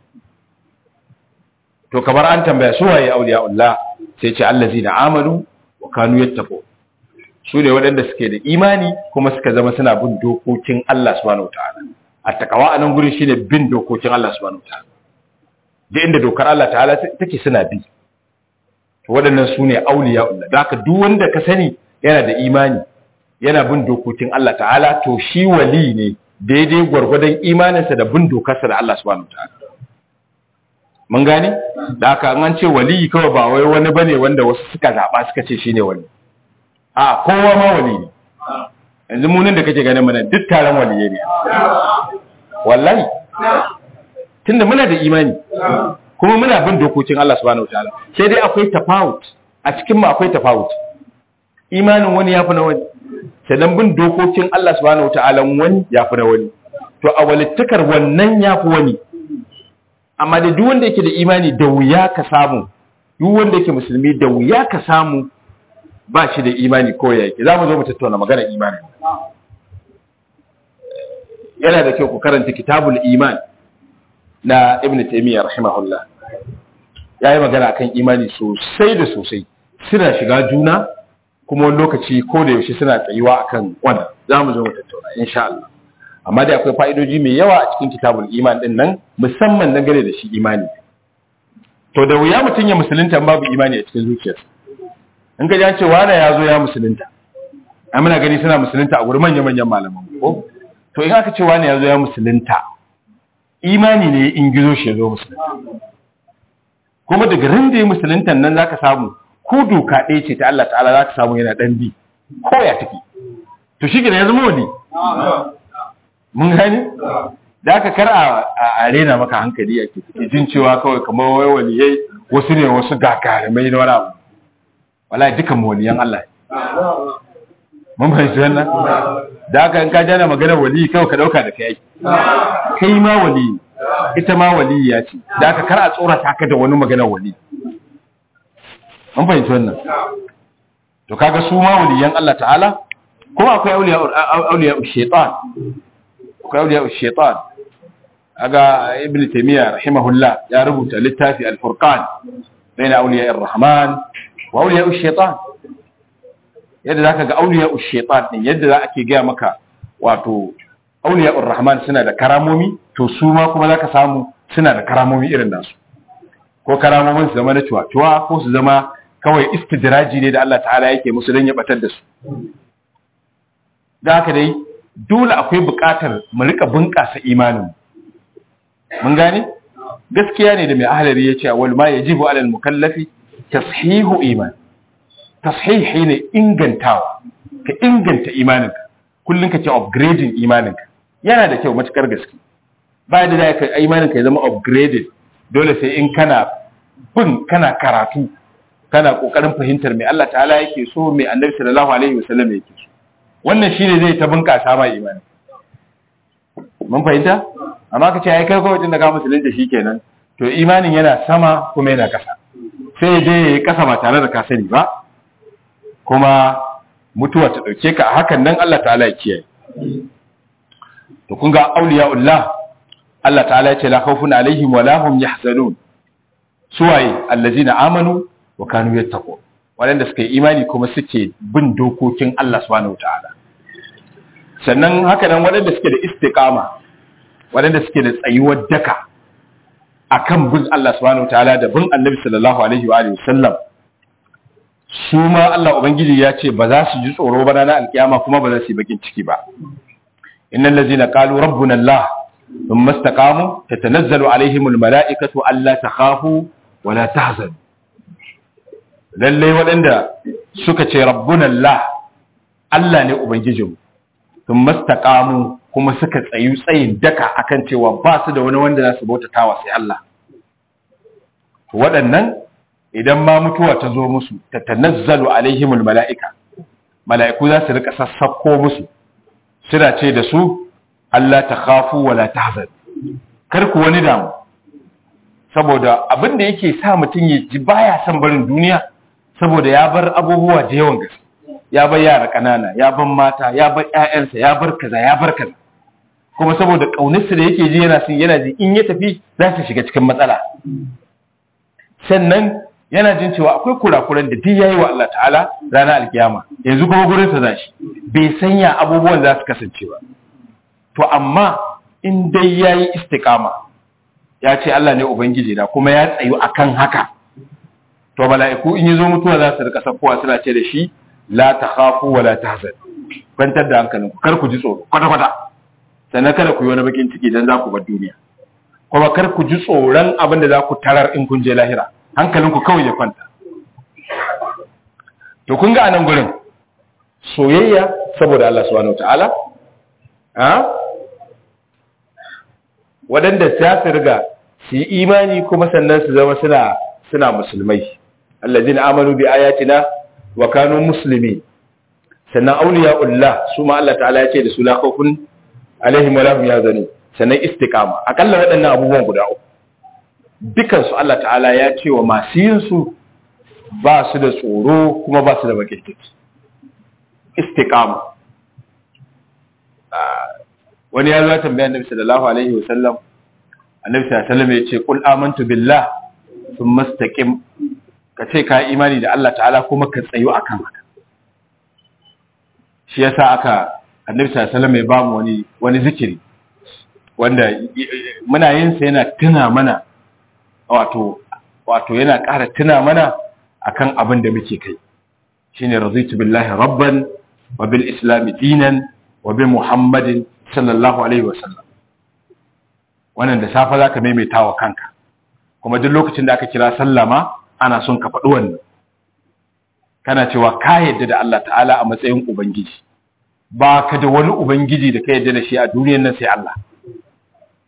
to kamar an tambaya su waye awliya'ullah sai ce allazina amanu wa kanu yattaqun su ne waɗanda suke da imani kuma suka zama suna bin dokokin Allah subhanahu ta'ala a takawa a nan gurin shine bin dokokin Allah subhanahu ta'ala da inda dokar Allah ta'ala take suna bi to waɗannan su ne awliya'ullah da haka duk wanda ka sani yana da imani yana bin dokokin Allah ta'ala to shi wali ne daidai gwargwadon imaninsa da bin dokarsa da Allah subhanahu ta'ala mun gane da haka an ce wali kawai ba wai wani bane wanda wasu suka zaba suka ce shine wali a kowa ma wali ne yanzu munin da kake ganin mana duk taron waliye ne wallahi tunda muna da imani kuma muna bin dokokin Allah subhanahu wataala sai dai akwai tafawut a cikin mu akwai tafawut imanin wani yafi na wani sannan bin dokokin Allah subhanahu wataala wani yafi na wani to a walittakar wannan yafi wani amma da duk wanda yake da imani da wuya ka samu duk wanda yake musulmi da wuya ka samu ba shi da imani ko ya yake za mu zo mu tattauna magana imani yana da kyau ku karanta kitabul iman na ibn taymiyyah rahimahullah ya yi magana akan imani sosai da sosai suna shiga juna kuma wani lokaci ko da yaushe suna tsayuwa akan wannan za mu zo mu tattauna insha Allah amma dai akwai fa'idoji mai yawa a cikin kitabul iman din nan musamman dangane da shi imani to da wuya mutum ya musulunta babu imani a cikin zuciyarsa in ka jan ce wane ya zo ya musulunta a muna gani suna musulunta a gurin manya-manyan malaman ko to in aka ce wane ya zo ya musulunta imani ne in gizo shi ya zo musulunta kuma daga ran da ya musulunta nan zaka samu ko doka ɗaya ce ta Allah ta'ala zaka samu yana ɗan bi ko ya take to shi ya zama wani mun gani da aka kar a rena maka hankali a ke jin cewa kawai kamar wai waliyai wasu ne wasu gagarumai na wani abu wallahi dukan waliyan Allah mun fahimci wannan da aka in ka jana magana wali kawai ka dauka da kai kai ma wali ita ma wali ya ce da aka kar a tsorata ka da wani magana wali mun fahimci wannan to kaga su ma waliyan Allah ta'ala kuma akwai auliya auliya shaytan akwai auliya shaytan aga ibn taymiya rahimahullah ya rubuta littafi al-furqan bayna auliya ar-rahman wa auliya shaytan yadda zaka ga auliya shaytan din yadda za ake ga maka wato auliya ar-rahman suna da karamomi to su ma kuma zaka samu suna da karamomi irin nasu ko karamomin su zama na cuwa ko su zama kawai istidraji ne da Allah ta'ala yake musu don ya batar da su da haka dai dole akwai buƙatar mu rika bunƙasa imanin mun gane gaskiya ne da mai ahlari ya ce wal ma yajibu alal mukallafi tashihu iman tashihi ne ingantawa ka inganta imaninka kullun ka ce upgrading imaninka yana da kyau matukar gaske ba da da ka imaninka ya zama upgraded dole sai in kana bin kana karatu kana kokarin fahimtar me Allah ta'ala yake so me Annabi sallallahu alaihi wasallam yake so wannan shine zai ta bunkasa ma imani mun fahimta amma ka ce ai kai kawai tun da ka musulunta shikenan to imanin yana sama kuma yana kasa sai je yayi kasa ba tare da ka sani ba kuma mutuwa ta dauke ka a hakan nan Allah ta'ala ya kiyaye to kun ga auliyaullah Allah ta'ala ya ce la khawfun alaihim wa la hum yahzanun suwaye allazina amanu wa kanu yattaqu waɗanda suka yi imani kuma suke bin dokokin Allah subhanahu wataala sannan haka nan waɗanda suke da istiqama waɗanda suke da tsayuwar daka akan bin Allah subhanahu wataala da bin Annabi sallallahu alaihi wa alihi wasallam su ma Allah ubangiji ya ce ba za su ji tsoro ba ranar alkiyama kuma ba za su yi bakin ciki ba innal ladzina qalu rabbuna Allah thumma istaqamu tatanazzalu alaihimul mala'ikatu alla takhafu wa la tahzanu lallai waɗanda suka ce rabbuna Allah Allah ne ubangijinmu sun mastaqamu kuma suka tsayu tsayin daka akan cewa ba su da wani wanda za su bautatawa sai Allah waɗannan idan ma mutuwa ta zo musu ta tanazzalu alaihimul mala'ika mala'iku za su rika sassako musu suna ce da su Allah ta khafu wala tahzan kar ku wani damu saboda abin da yake sa mutum ya ji baya son barin duniya saboda ya bar abubuwa da yawan gaske ya bar yara kanana ya bar mata ya bar ƴaƴansa ya bar kaza ya bar kaza kuma saboda kaunarsa da yake ji yana son yana ji in ya tafi za su shiga cikin matsala sannan yana jin cewa akwai kurakuran da duk yayi wa Allah ta'ala ranar alkiyama yanzu kuma gurin sa zashi bai sanya abubuwan za su kasance ba to amma in dai yayi istiqama ya ce Allah ne ubangiji na kuma ya tsayu akan haka to mala'iku in yazo mutuwa za su rika sakkowa suna ce da shi la takhafu wa la tahzan kwantar da hankalinku kar ku ji tsoro kwata kwata sannan kada ku yi wani bakin ciki dan za ku bar duniya kuma kar ku ji tsoron abin da za ku tarar in kun je lahira hankalinku kawai ya kwanta to kun ga anan gurin soyayya saboda Allah subhanahu wataala ha waɗanda ta su riga su yi imani kuma sannan su zama suna suna musulmai allazina amanu bi ayatina wa kanu muslimin sannan awliyaullah su ma Allah ta'ala ya ce da su la khawfun alaihim wa lahum yahzanun sannan istiqama akalla waɗannan abubuwan guda uku dukan su Allah ta'ala ya ce wa masu yin su ba su da tsoro kuma ba su da bakin ciki istiqama wani ya zo ya tambaya annabi sallallahu alaihi wa sallam annabi sallallahu alaihi wa sallam ya ce qul amantu billah thumma istaqim ka ce ka imani da Allah ta'ala kuma ka tsayo akan haka shi yasa aka annabi sallallahu alaihi wa sallam ya ba mu wani wani zikiri wanda muna yin sa yana tuna mana wato wato yana ƙara tuna mana akan abin da muke kai shine raditu billahi rabban wa bil islam dinan wa bi muhammadin sallallahu alaihi wasallam wannan da safa zaka maimaita wa kanka kuma duk lokacin da aka kira sallama ana son ka faɗi wannan kana cewa ka yadda da Allah ta'ala a matsayin ubangiji ba ka da wani ubangiji da ka yadda da shi a duniyar nan sai Allah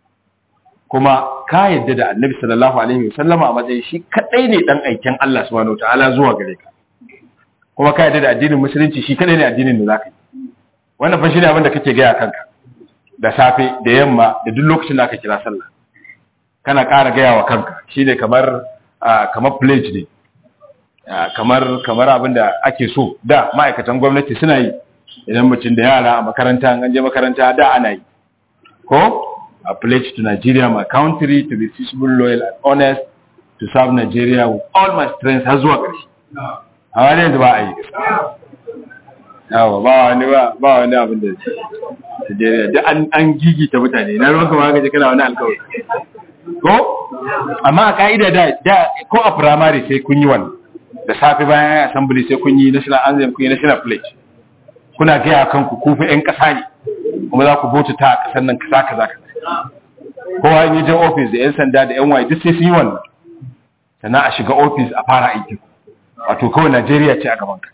kuma ka yadda da annabi sallallahu alaihi wasallama a matsayin shi kadai ne dan aiken Allah subhanahu wataala zuwa gare ka kuma ka yadda da addinin musulunci shi kadai ne addinin da zaka yi wannan fa shine abin da kake gaya kanka da safe da yamma da duk lokacin da aka kira sallah kana ƙara gaya wa kanka shine kamar kamar pledge ne kamar kamar abin da ake so da ma'aikatan gwamnati suna yi idan mutum da yara a makaranta an je makaranta da ana yi ko a pledge to Nigeria my country to be peaceable loyal and honest to serve Nigeria with all my strength har zuwa ƙarshe a wani yanzu ba a yi yawa ba wani ba ba wani abin da Nigeria duk an an gigita mutane na ruwan kuma gaji kana wani alkawari ko amma a ka'ida da da ko a primary sai kun yi wannan da safe bayan assembly sai kun yi national anthem kun yi national pledge kuna gaya kanku ku fa yan kasa ne kuma za ku bauta a kasar nan kasa kaza kaza kowa in je office da yan sanda da yan waye duk sai sun yi wannan sannan a shiga office a fara aiki wato kawai Najeriya ce a gaban ka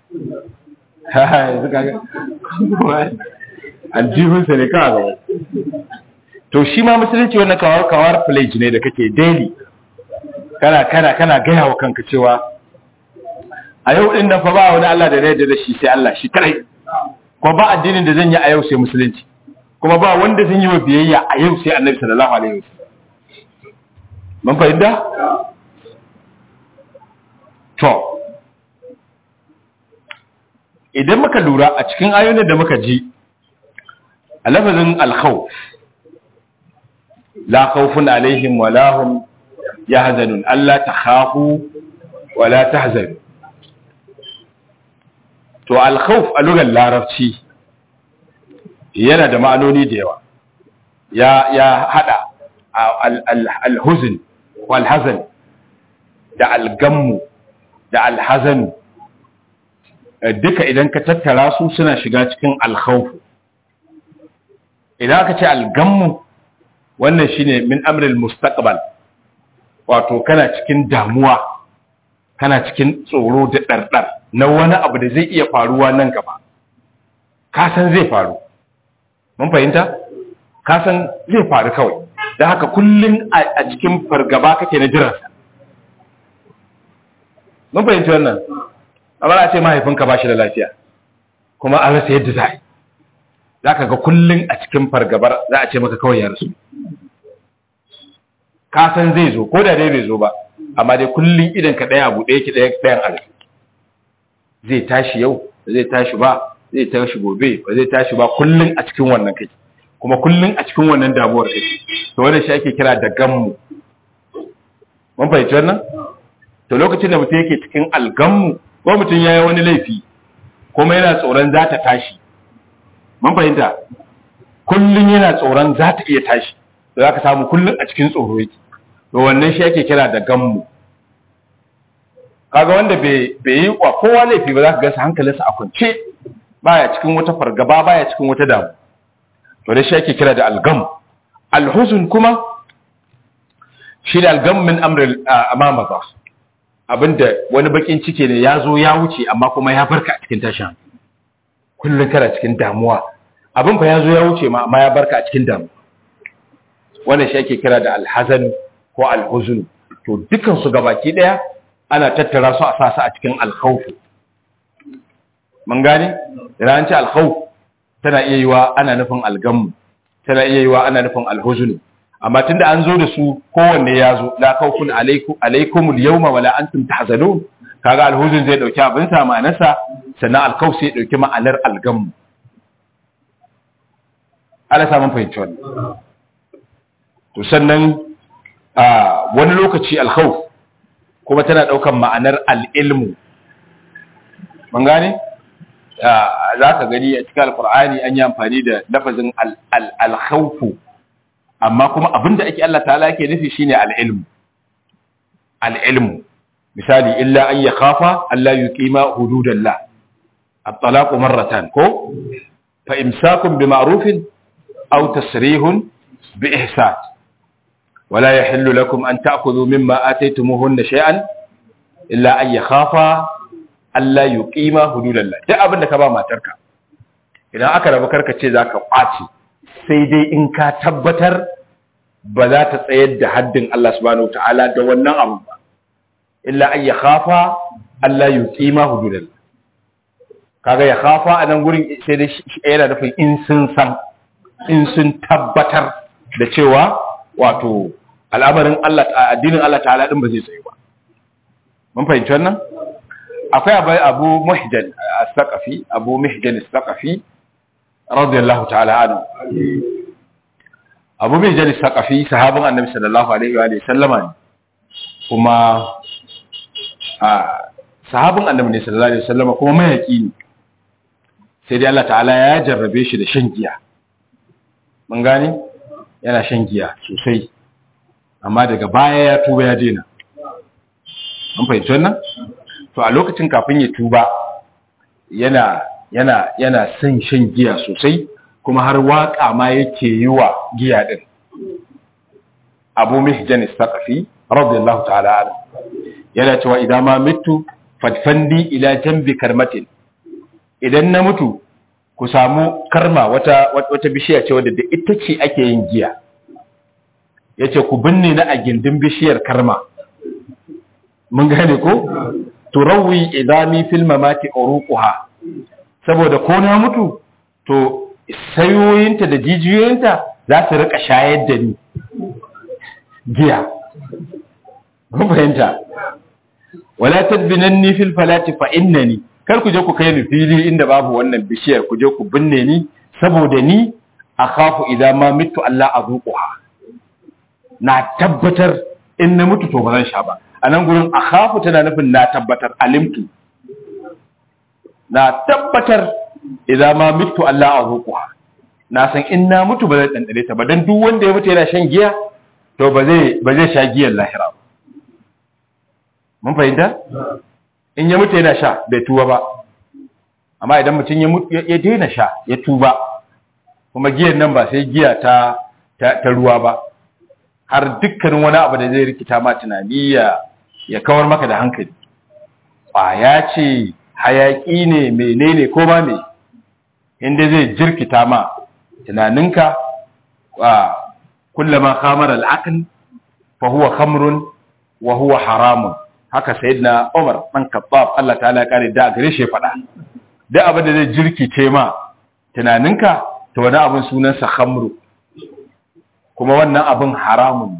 aljihunsa ne kawai gaban to shi ma musulunci wannan kawar kawar pledge ne da kake daily kana kana kana gaya wa kanka cewa a yau din nan fa ba wani Allah da yarda da shi sai Allah shi kai ko ba addinin da zan yi a yau sai musulunci kuma ba wanda zan yi wa biyayya a yau sai Annabi sallallahu alaihi wasallam mun fahimta to idan muka lura a cikin ayoyin da muka ji a lafazin al-khawf la khawfun alaihim wa la hum yahzanun alla takhafu wa la tahzanu to al-khawf a lugar larabci yana da ma'anoni da yawa ya ya hada al-huzn wal hazan da al-gammu da al-hazan duka idan ka tattara su suna shiga cikin al-khawf idan aka ce al-gammu wannan shine min amril mustaqbal wato kana cikin damuwa kana cikin tsoro da ɗarɗar na wani abu da zai iya faruwa nan gaba ka san zai faru mun fahimta ka san zai faru kawai don haka kullum a cikin fargaba kake na jiransa mun fahimci wannan amma a ce mahaifinka ba shi da lafiya kuma an rasa yadda za a yi za ka ga kullum a cikin fargabar za a ce maka kawai ya rasu ka san zai zo ko da dai bai zo ba amma dai kullum idan ka ɗaya abu ɗaya ki ɗaya ɗayan a zai tashi yau ba zai tashi ba zai tashi gobe ba zai tashi ba kullum a cikin wannan kai kuma kullum a cikin wannan damuwar kai to wannan shi ake kira da gammu mun fahimci wannan to lokacin da mutum yake cikin algammu ko mutum ya yi wani laifi kuma yana tsoron za ta tashi mun fahimta kullum yana tsoron za ta iya tashi da za ka samu kullum a cikin tsoro yake to wannan shi ake kira da gammu kaga wanda bai yi wa kowa laifi ba za ka gasa hankalinsa a kwance baya cikin wata fargaba baya cikin wata damu to da shi ake kira da algam alhuzun kuma shi da algam min amril amama ba abinda wani bakin ciki ne ya zo ya wuce amma kuma ya barka a cikin tashin kullum kana cikin damuwa abin fa ya zo ya wuce ma amma ya barka a cikin damuwa wannan shi ake kira da alhazan ko alhuzun to dukan su gabaki daya ana tattara su a sasa a cikin alkhawf mun gane idan an ce alkhawf tana iya yiwa ana nufin algamu tana iya yiwa ana nufin alhuzun amma tunda an zo da su kowanne ya zo la khawfun alaikum alaikum alyawma wala antum tahzanun kaga alhuzun zai dauki abin sa ma'anarsa sannan alkhawf sai dauki ma'anar algamu ala samun fahimci wannan to sannan wani lokaci alkhawf kuma tana daukan ma'anar al'ilmu mun gane za ka gani a cikin alkur'ani an yi amfani da lafazin alkhawfu amma kuma abinda ake Allah ta'ala yake nufi shine al'ilmu al'ilmu misali illa an ya khafa Allah yuqima hududallah at-talaqu marratan ko fa imsakun bi ma'rufin aw tasrihun bi ihsan ولا يحل لكم أن تأخذوا مما آتيتموهن شيئا إلا أن يخافا ألا يقيما حدود الله duk abin da ka ba matarka idan aka rabu karka ce zaka kwaci sai dai in ka tabbatar ba za ta tsayar da haddin Allah subhanahu ta'ala da wannan abu ba illa an ya khafa Allah yuqima hududal kaga ya khafa a nan gurin sai dai yana nufin in sun san in sun tabbatar da cewa wato al'amarin Allah addinin Allah ta'ala din ba zai tsaye ba mun fahimci wannan akwai abu abu muhjan as-saqafi abu muhjan as-saqafi radiyallahu ta'ala anhu abu muhjan as-saqafi sahabin annabi sallallahu alaihi wa sallama ne kuma a sahabin annabi ne sallallahu alaihi wa sallama kuma mayaki ne sai dai Allah ta'ala ya jarrabe shi da shan giya mun gane yana shan giya sosai amma daga baya ya tuba ya daina an fahimci wannan to a lokacin kafin ya tuba yana yana yana son shan giya sosai kuma har waka ma yake yi wa giya din Abu Mihjan Istaqafi radiyallahu ta'ala anhu yana cewa idan ma mitu fadfandi ila jambi karmatin idan na mutu ku samu karma wata wata bishiya ce wadda da ita ce ake yin giya yace ku binne na a gindin bishiyar karma mun gane ko turawi idami fil mamati uruquha saboda ko na mutu to sayoyinta da jijiyoyinta za su rika shayar da ni giya mun fahimta wala tadbinanni fil falati fa innani kar ku je ku kai ni fili inda babu wannan bishiyar ku je ku binne ni saboda ni akhafu idan ma mitu Allah azuquha na tabbatar in na mutu to ba zan sha ba a nan gurin akhafu tana nufin na tabbatar alimtu na tabbatar idan ma mitu Allah azuquha na san in na mutu ba zan dandane ta ba dan duk wanda ya mutu yana shan giya to ba zai ba zai sha giyar lahira ba mun fahimta in ya mutu yana sha bai tuba ba amma idan mutum ya daina sha ya tuba kuma giyar nan ba sai giya ta ta ruwa ba har dukkanin wani abu da zai rikita ma tunani ya ya kawar maka da hankali ƙwaya ce hayaƙi ne menene ko ba me inda zai jirkita ma tunaninka wa kullama khamara al-aql fa huwa khamrun wa huwa haramun haka sayyidina Umar dan Khattab Allah ta'ala ya kare da gare shi faɗa duk abin da zai jirkice ma tunaninka to wani abin sunansa khamru kuma wannan abin haramun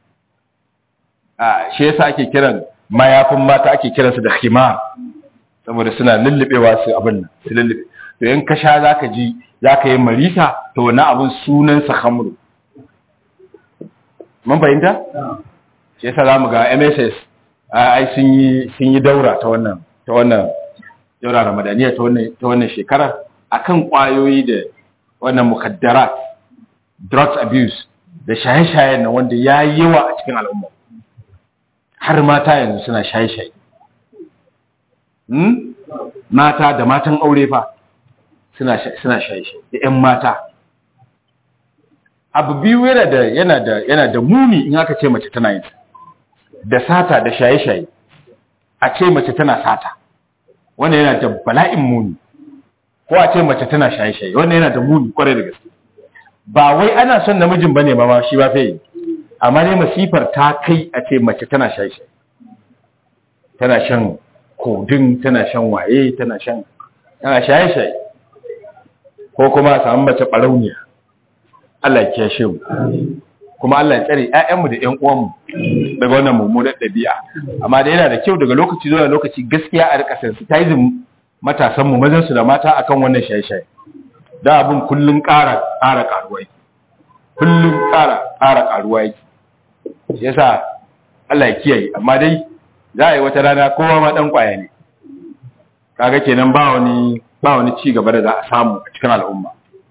a shi yasa ake kiran mayafin mata ake kiransu da khimar saboda suna lullubewa su abin nan su lullube to in ka sha zaka ji zaka yi marisa to wannan abin sunansa khamru mun fahimta shi yasa zamu ga MSS ai sun yi sun yi daura ta wannan ta wannan daura ramadaniya ta wannan ta wannan shekara akan kwayoyi da wannan mukaddarat drugs abuse da shaye-shayen nan wanda ya yi yawa a cikin al'umma har mata yanzu suna shaye-shaye hmm? mata da matan aure fa suna suna shaye-shaye da 'yan mata abu biyu yana da yana da yana da muni in aka ce mace tana yin da sata da shaye-shaye a ce mace tana sata wannan yana da bala'in muni ko a ce mace tana shaye-shaye wannan yana da muni kwarai da gaske ba wai ana son namijin bane ba ma shi ba sai amma ne masifar ta kai a ce mace tana shaye-shaye tana shan kodin tana shan waye tana shan tana shaye-shaye ko kuma a samu mace barauniya Allah ya kiyashe mu kuma Allah ya tsare ƴaƴanmu da ƴan uwanmu daga wannan mummunar ɗabi'a amma da yana da kyau daga lokaci zuwa lokaci gaskiya a rika sensitizing matasan mu mazan su da mata akan wannan shaye-shaye da abin kullun ƙara ƙara ƙaruwa yake kullun ƙara ƙara ƙaruwa yake shi yasa Allah ya kiyaye amma dai za a yi wata rana kowa ma dan kwaya ne kaga kenan ba wani ba wani ci gaba da za a samu a cikin al'umma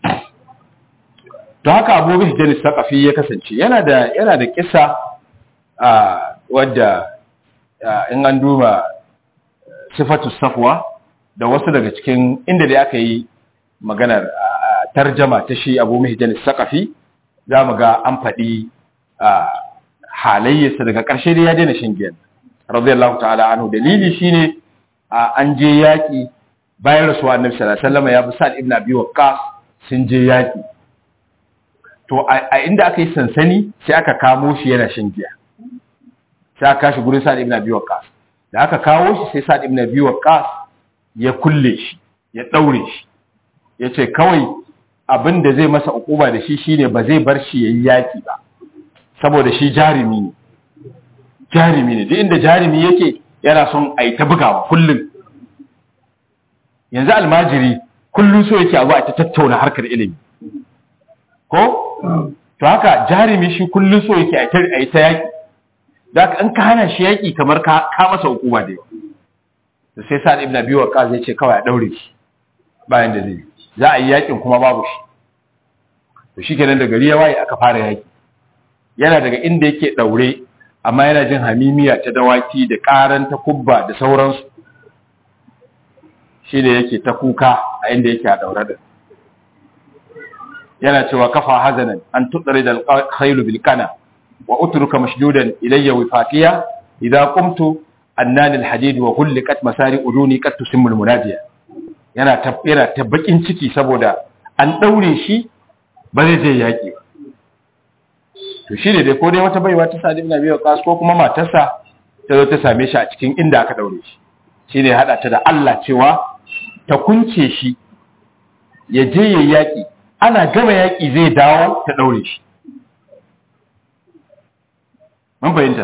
to haka Abu Hijr Saqafi ya kasance yana da yana da kissa a wadda in an duba sifatu safwa da wasu daga cikin inda da aka yi maganar tarjama ta shi Abu Hijr Saqafi za mu ga an faɗi halayyarsa daga ƙarshe da ya daina shan giyan radiyallahu ta'ala anhu dalili shine an je yaki bayan rasuwa annabi sallallahu alaihi wasallam ya bi Sa'd ibn Abi Waqqas sun je yaki to a inda aka yi sansani sai aka kamo shi yana shan giya sai aka kashi gurin sa'ad ibn abi waqqas da aka kawo shi sai sa'ad ibn abi waqqas ya kulle shi ya daure shi yace kawai abin da zai masa ukuba da shi shine ba zai bar shi yayi yaki ba saboda shi jarimi ne jarimi ne duk inda jarimi yake yana son a yi ta bugawa kullum yanzu almajiri kullum so yake abu a ta tattauna harkar ilimi ko to haka jarimi shi kullum so yake a yi ta yaƙi da an ka hana shi yaƙi kamar ka masa hukuma da yawa da sai sa ibn abi waqas zai ce kawai a daure shi bayan da zai za a yi yaƙin kuma babu shi to shikenan da gari ya waye aka fara yaƙi yana daga inda yake daure amma yana jin hamimiya ta dawaki da karan ta kubba da sauransu shi ne yake ta kuka a inda yake a daure da yana cewa kafa hazanan an tutsari da khailu bil kana wa utruka mashdudan ilayya wifatiya idza qumtu annan al hadid wa hulqat masari uduni qad tusimmu al munadiya yana ta yana ta bakin ciki saboda an daure shi ba zai je yaki ba to shi ne dai ko dai wata baiwa ta sadi ibn abi waqas ko kuma matarsa ta zo ta same shi a cikin inda aka daure shi shine hada ta da Allah cewa ta kunce shi ya je yayi yaki ana gama yaki zai dawo ta daure shi mun fahimta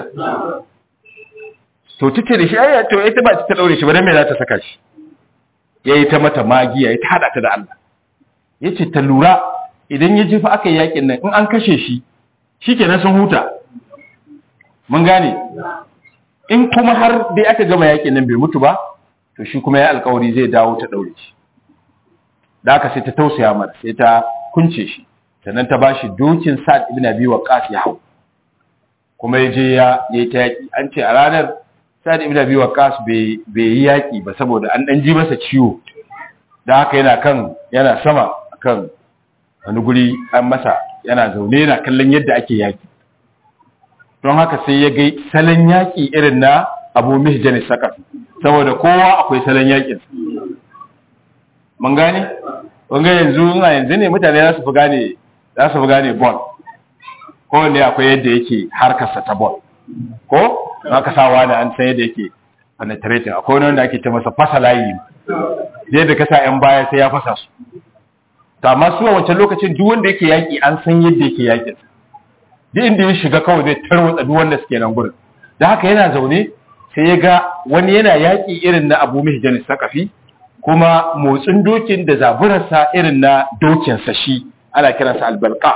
to take da shi ai to ita ba ta daure shi ba dan me za ta saka shi yayi ta mata magiya ya ta hada ta da Allah yace ta lura idan ya jefa aka yi yakin nan in an kashe shi shikenan sun huta mun gane in kuma har dai aka gama yakin nan bai mutu ba to shi kuma ya alkawari zai dawo ta daure shi da aka sai ta tausaya mata sai ta kunce shi sannan ta bashi dokin Sa'd ibn Abi Waqqas ya hau kuma ya je ya yi ta yaki an ce a ranar Sa'd ibn Abi Waqqas bai bai yi yaki ba saboda an dan ji masa ciwo da haka yana kan yana sama kan wani guri an masa yana zaune yana kallon yadda ake yaki don haka sai ya gai salon yaki irin na abu mihjan sakar saboda kowa akwai salon yakin mun gane wanga yanzu a yanzu ne mutane za su fi gane za su fi gane ball ko ne akwai yadda yake harkarsa ta ball ko aka sawa da an san yadda yake penetrating akwai wani wanda ake ce masa fasa layi yadda ka sa yan baya sai ya fasa su to amma su a wancan lokacin duk wanda yake yaki an san yadda yake yakin duk inda ya shiga kawai zai tarwatsa duk wanda suke nan gurin da haka yana zaune sai ya ga wani yana yaki irin na Abu Mihjan Sakafi kuma motsin dokin da zaburarsa irin na dokinsa shi ana kiransa albalqa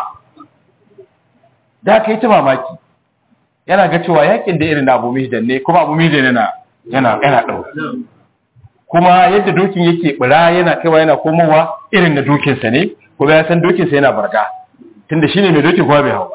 da haka yi ta mamaki yana ga cewa yakin da irin na Abu Mihjan ne kuma Abu Mihjan yana yana yana dau kuma yadda dokin yake bura yana kaiwa yana komowa irin na dokinsa ne kuma ya san dokinsa yana barga tunda shine mai dokin kuma bai hau ba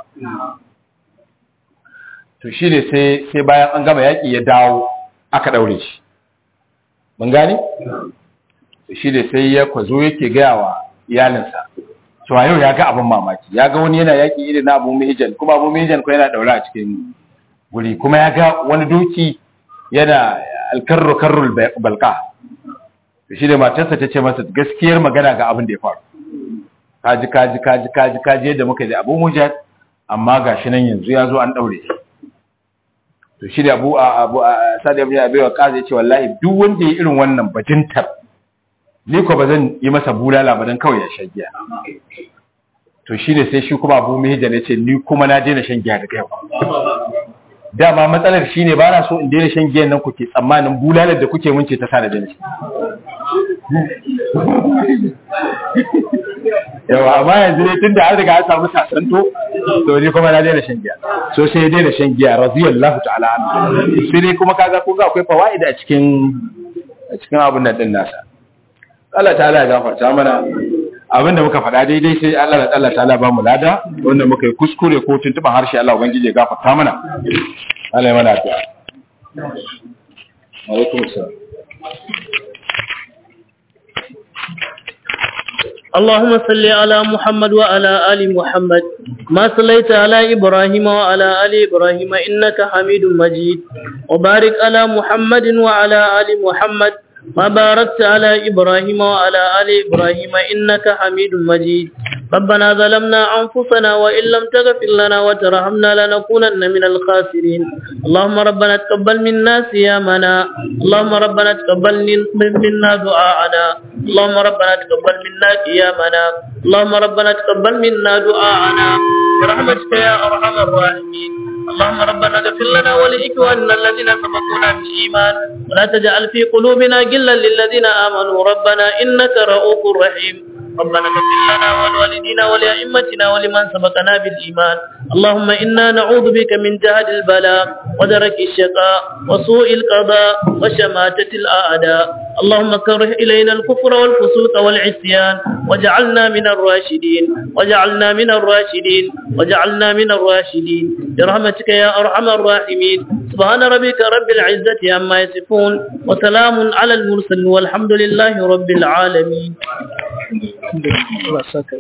to shine sai sai bayan an gama yaki ya dawo aka daure shi mun gane to shine sai ya kwazo yake gaya wa iyalinsa cewa yau ya ga abin mamaki ya ga wani yana yaki irin na abu mihijan kuma abu mihijan ko yana daure a cikin guri kuma ya ga wani doki yana alkarru karrul balqa shi da matarsa ta ce masa gaskiyar magana ga abin da ya faru kaji kaji kaji kaji kaji yadda muka ji abu mujad amma gashi nan yanzu ya zo an daure shi to shi da abu abu sadi abu ya baiwa kaza yace wallahi duk wanda ya irin wannan bajintar ni ko bazan yi masa bulala ba dan kawai ya shan giya to shi ne sai shi kuma abu mihijan ya ce ni kuma na daina shan giya daga yau dama matsalar shi ne ba na so in daina shan giyan nan kuke tsammanin bulalar da kuke mun ce ta sa da daina yawa amma yanzu ne tun da an riga an samu sasanto to ni kuma na daina shan giya so sai ya daina shan giya radiyallahu ta'ala anhu sai dai kuma kaga ko ga akwai fawaida a cikin a cikin abun nan din nasa Allah ta'ala ya gafarta mana abinda muka faɗa daidai sai Allah da Allah ta'ala ba mu lada wanda muka yi kuskure ko tuntuban harshe Allah ubangiji ya gafarta mana Allah ya mana addu'a alaikum assalam اللهم صل على محمد وعلى آل محمد ما صليت على إبراهيم وعلى آل إبراهيم إنك حميد مجيد وبارك على محمد وعلى آل محمد ما باركت على إبراهيم وعلى آل إبراهيم إنك حميد مجيد ربنا ظلمنا أنفسنا وإن لم تغفر لنا وترحمنا لنكونن من الخاسرين اللهم ربنا تقبل منا صيامنا اللهم ربنا تقبل منا دعاءنا اللهم ربنا تقبل منا قيامنا اللهم ربنا تقبل منا دعاءنا برحمتك يا أرحم الراحمين اللهم ربنا اغفر لنا ولإخواننا الذين سبقونا بالإيمان ولا تجعل في قلوبنا غلا للذين آمنوا ربنا إنك رؤوف رحيم ربنا اغفر لنا ولوالدينا ولأئمتنا ولمن سبقنا بالإيمان اللهم إنا نعوذ بك من جهد البلاء ودرك الشقاء وسوء القضاء وشماتة الأعداء اللهم كره إلينا الكفر والفسوق والعصيان وجعلنا من الراشدين وجعلنا من الراشدين وجعلنا من الراشدين برحمتك يا أرحم الراحمين سبحان ربك رب العزة عما يصفون وسلام على المرسلين والحمد لله رب العالمين Allah saka.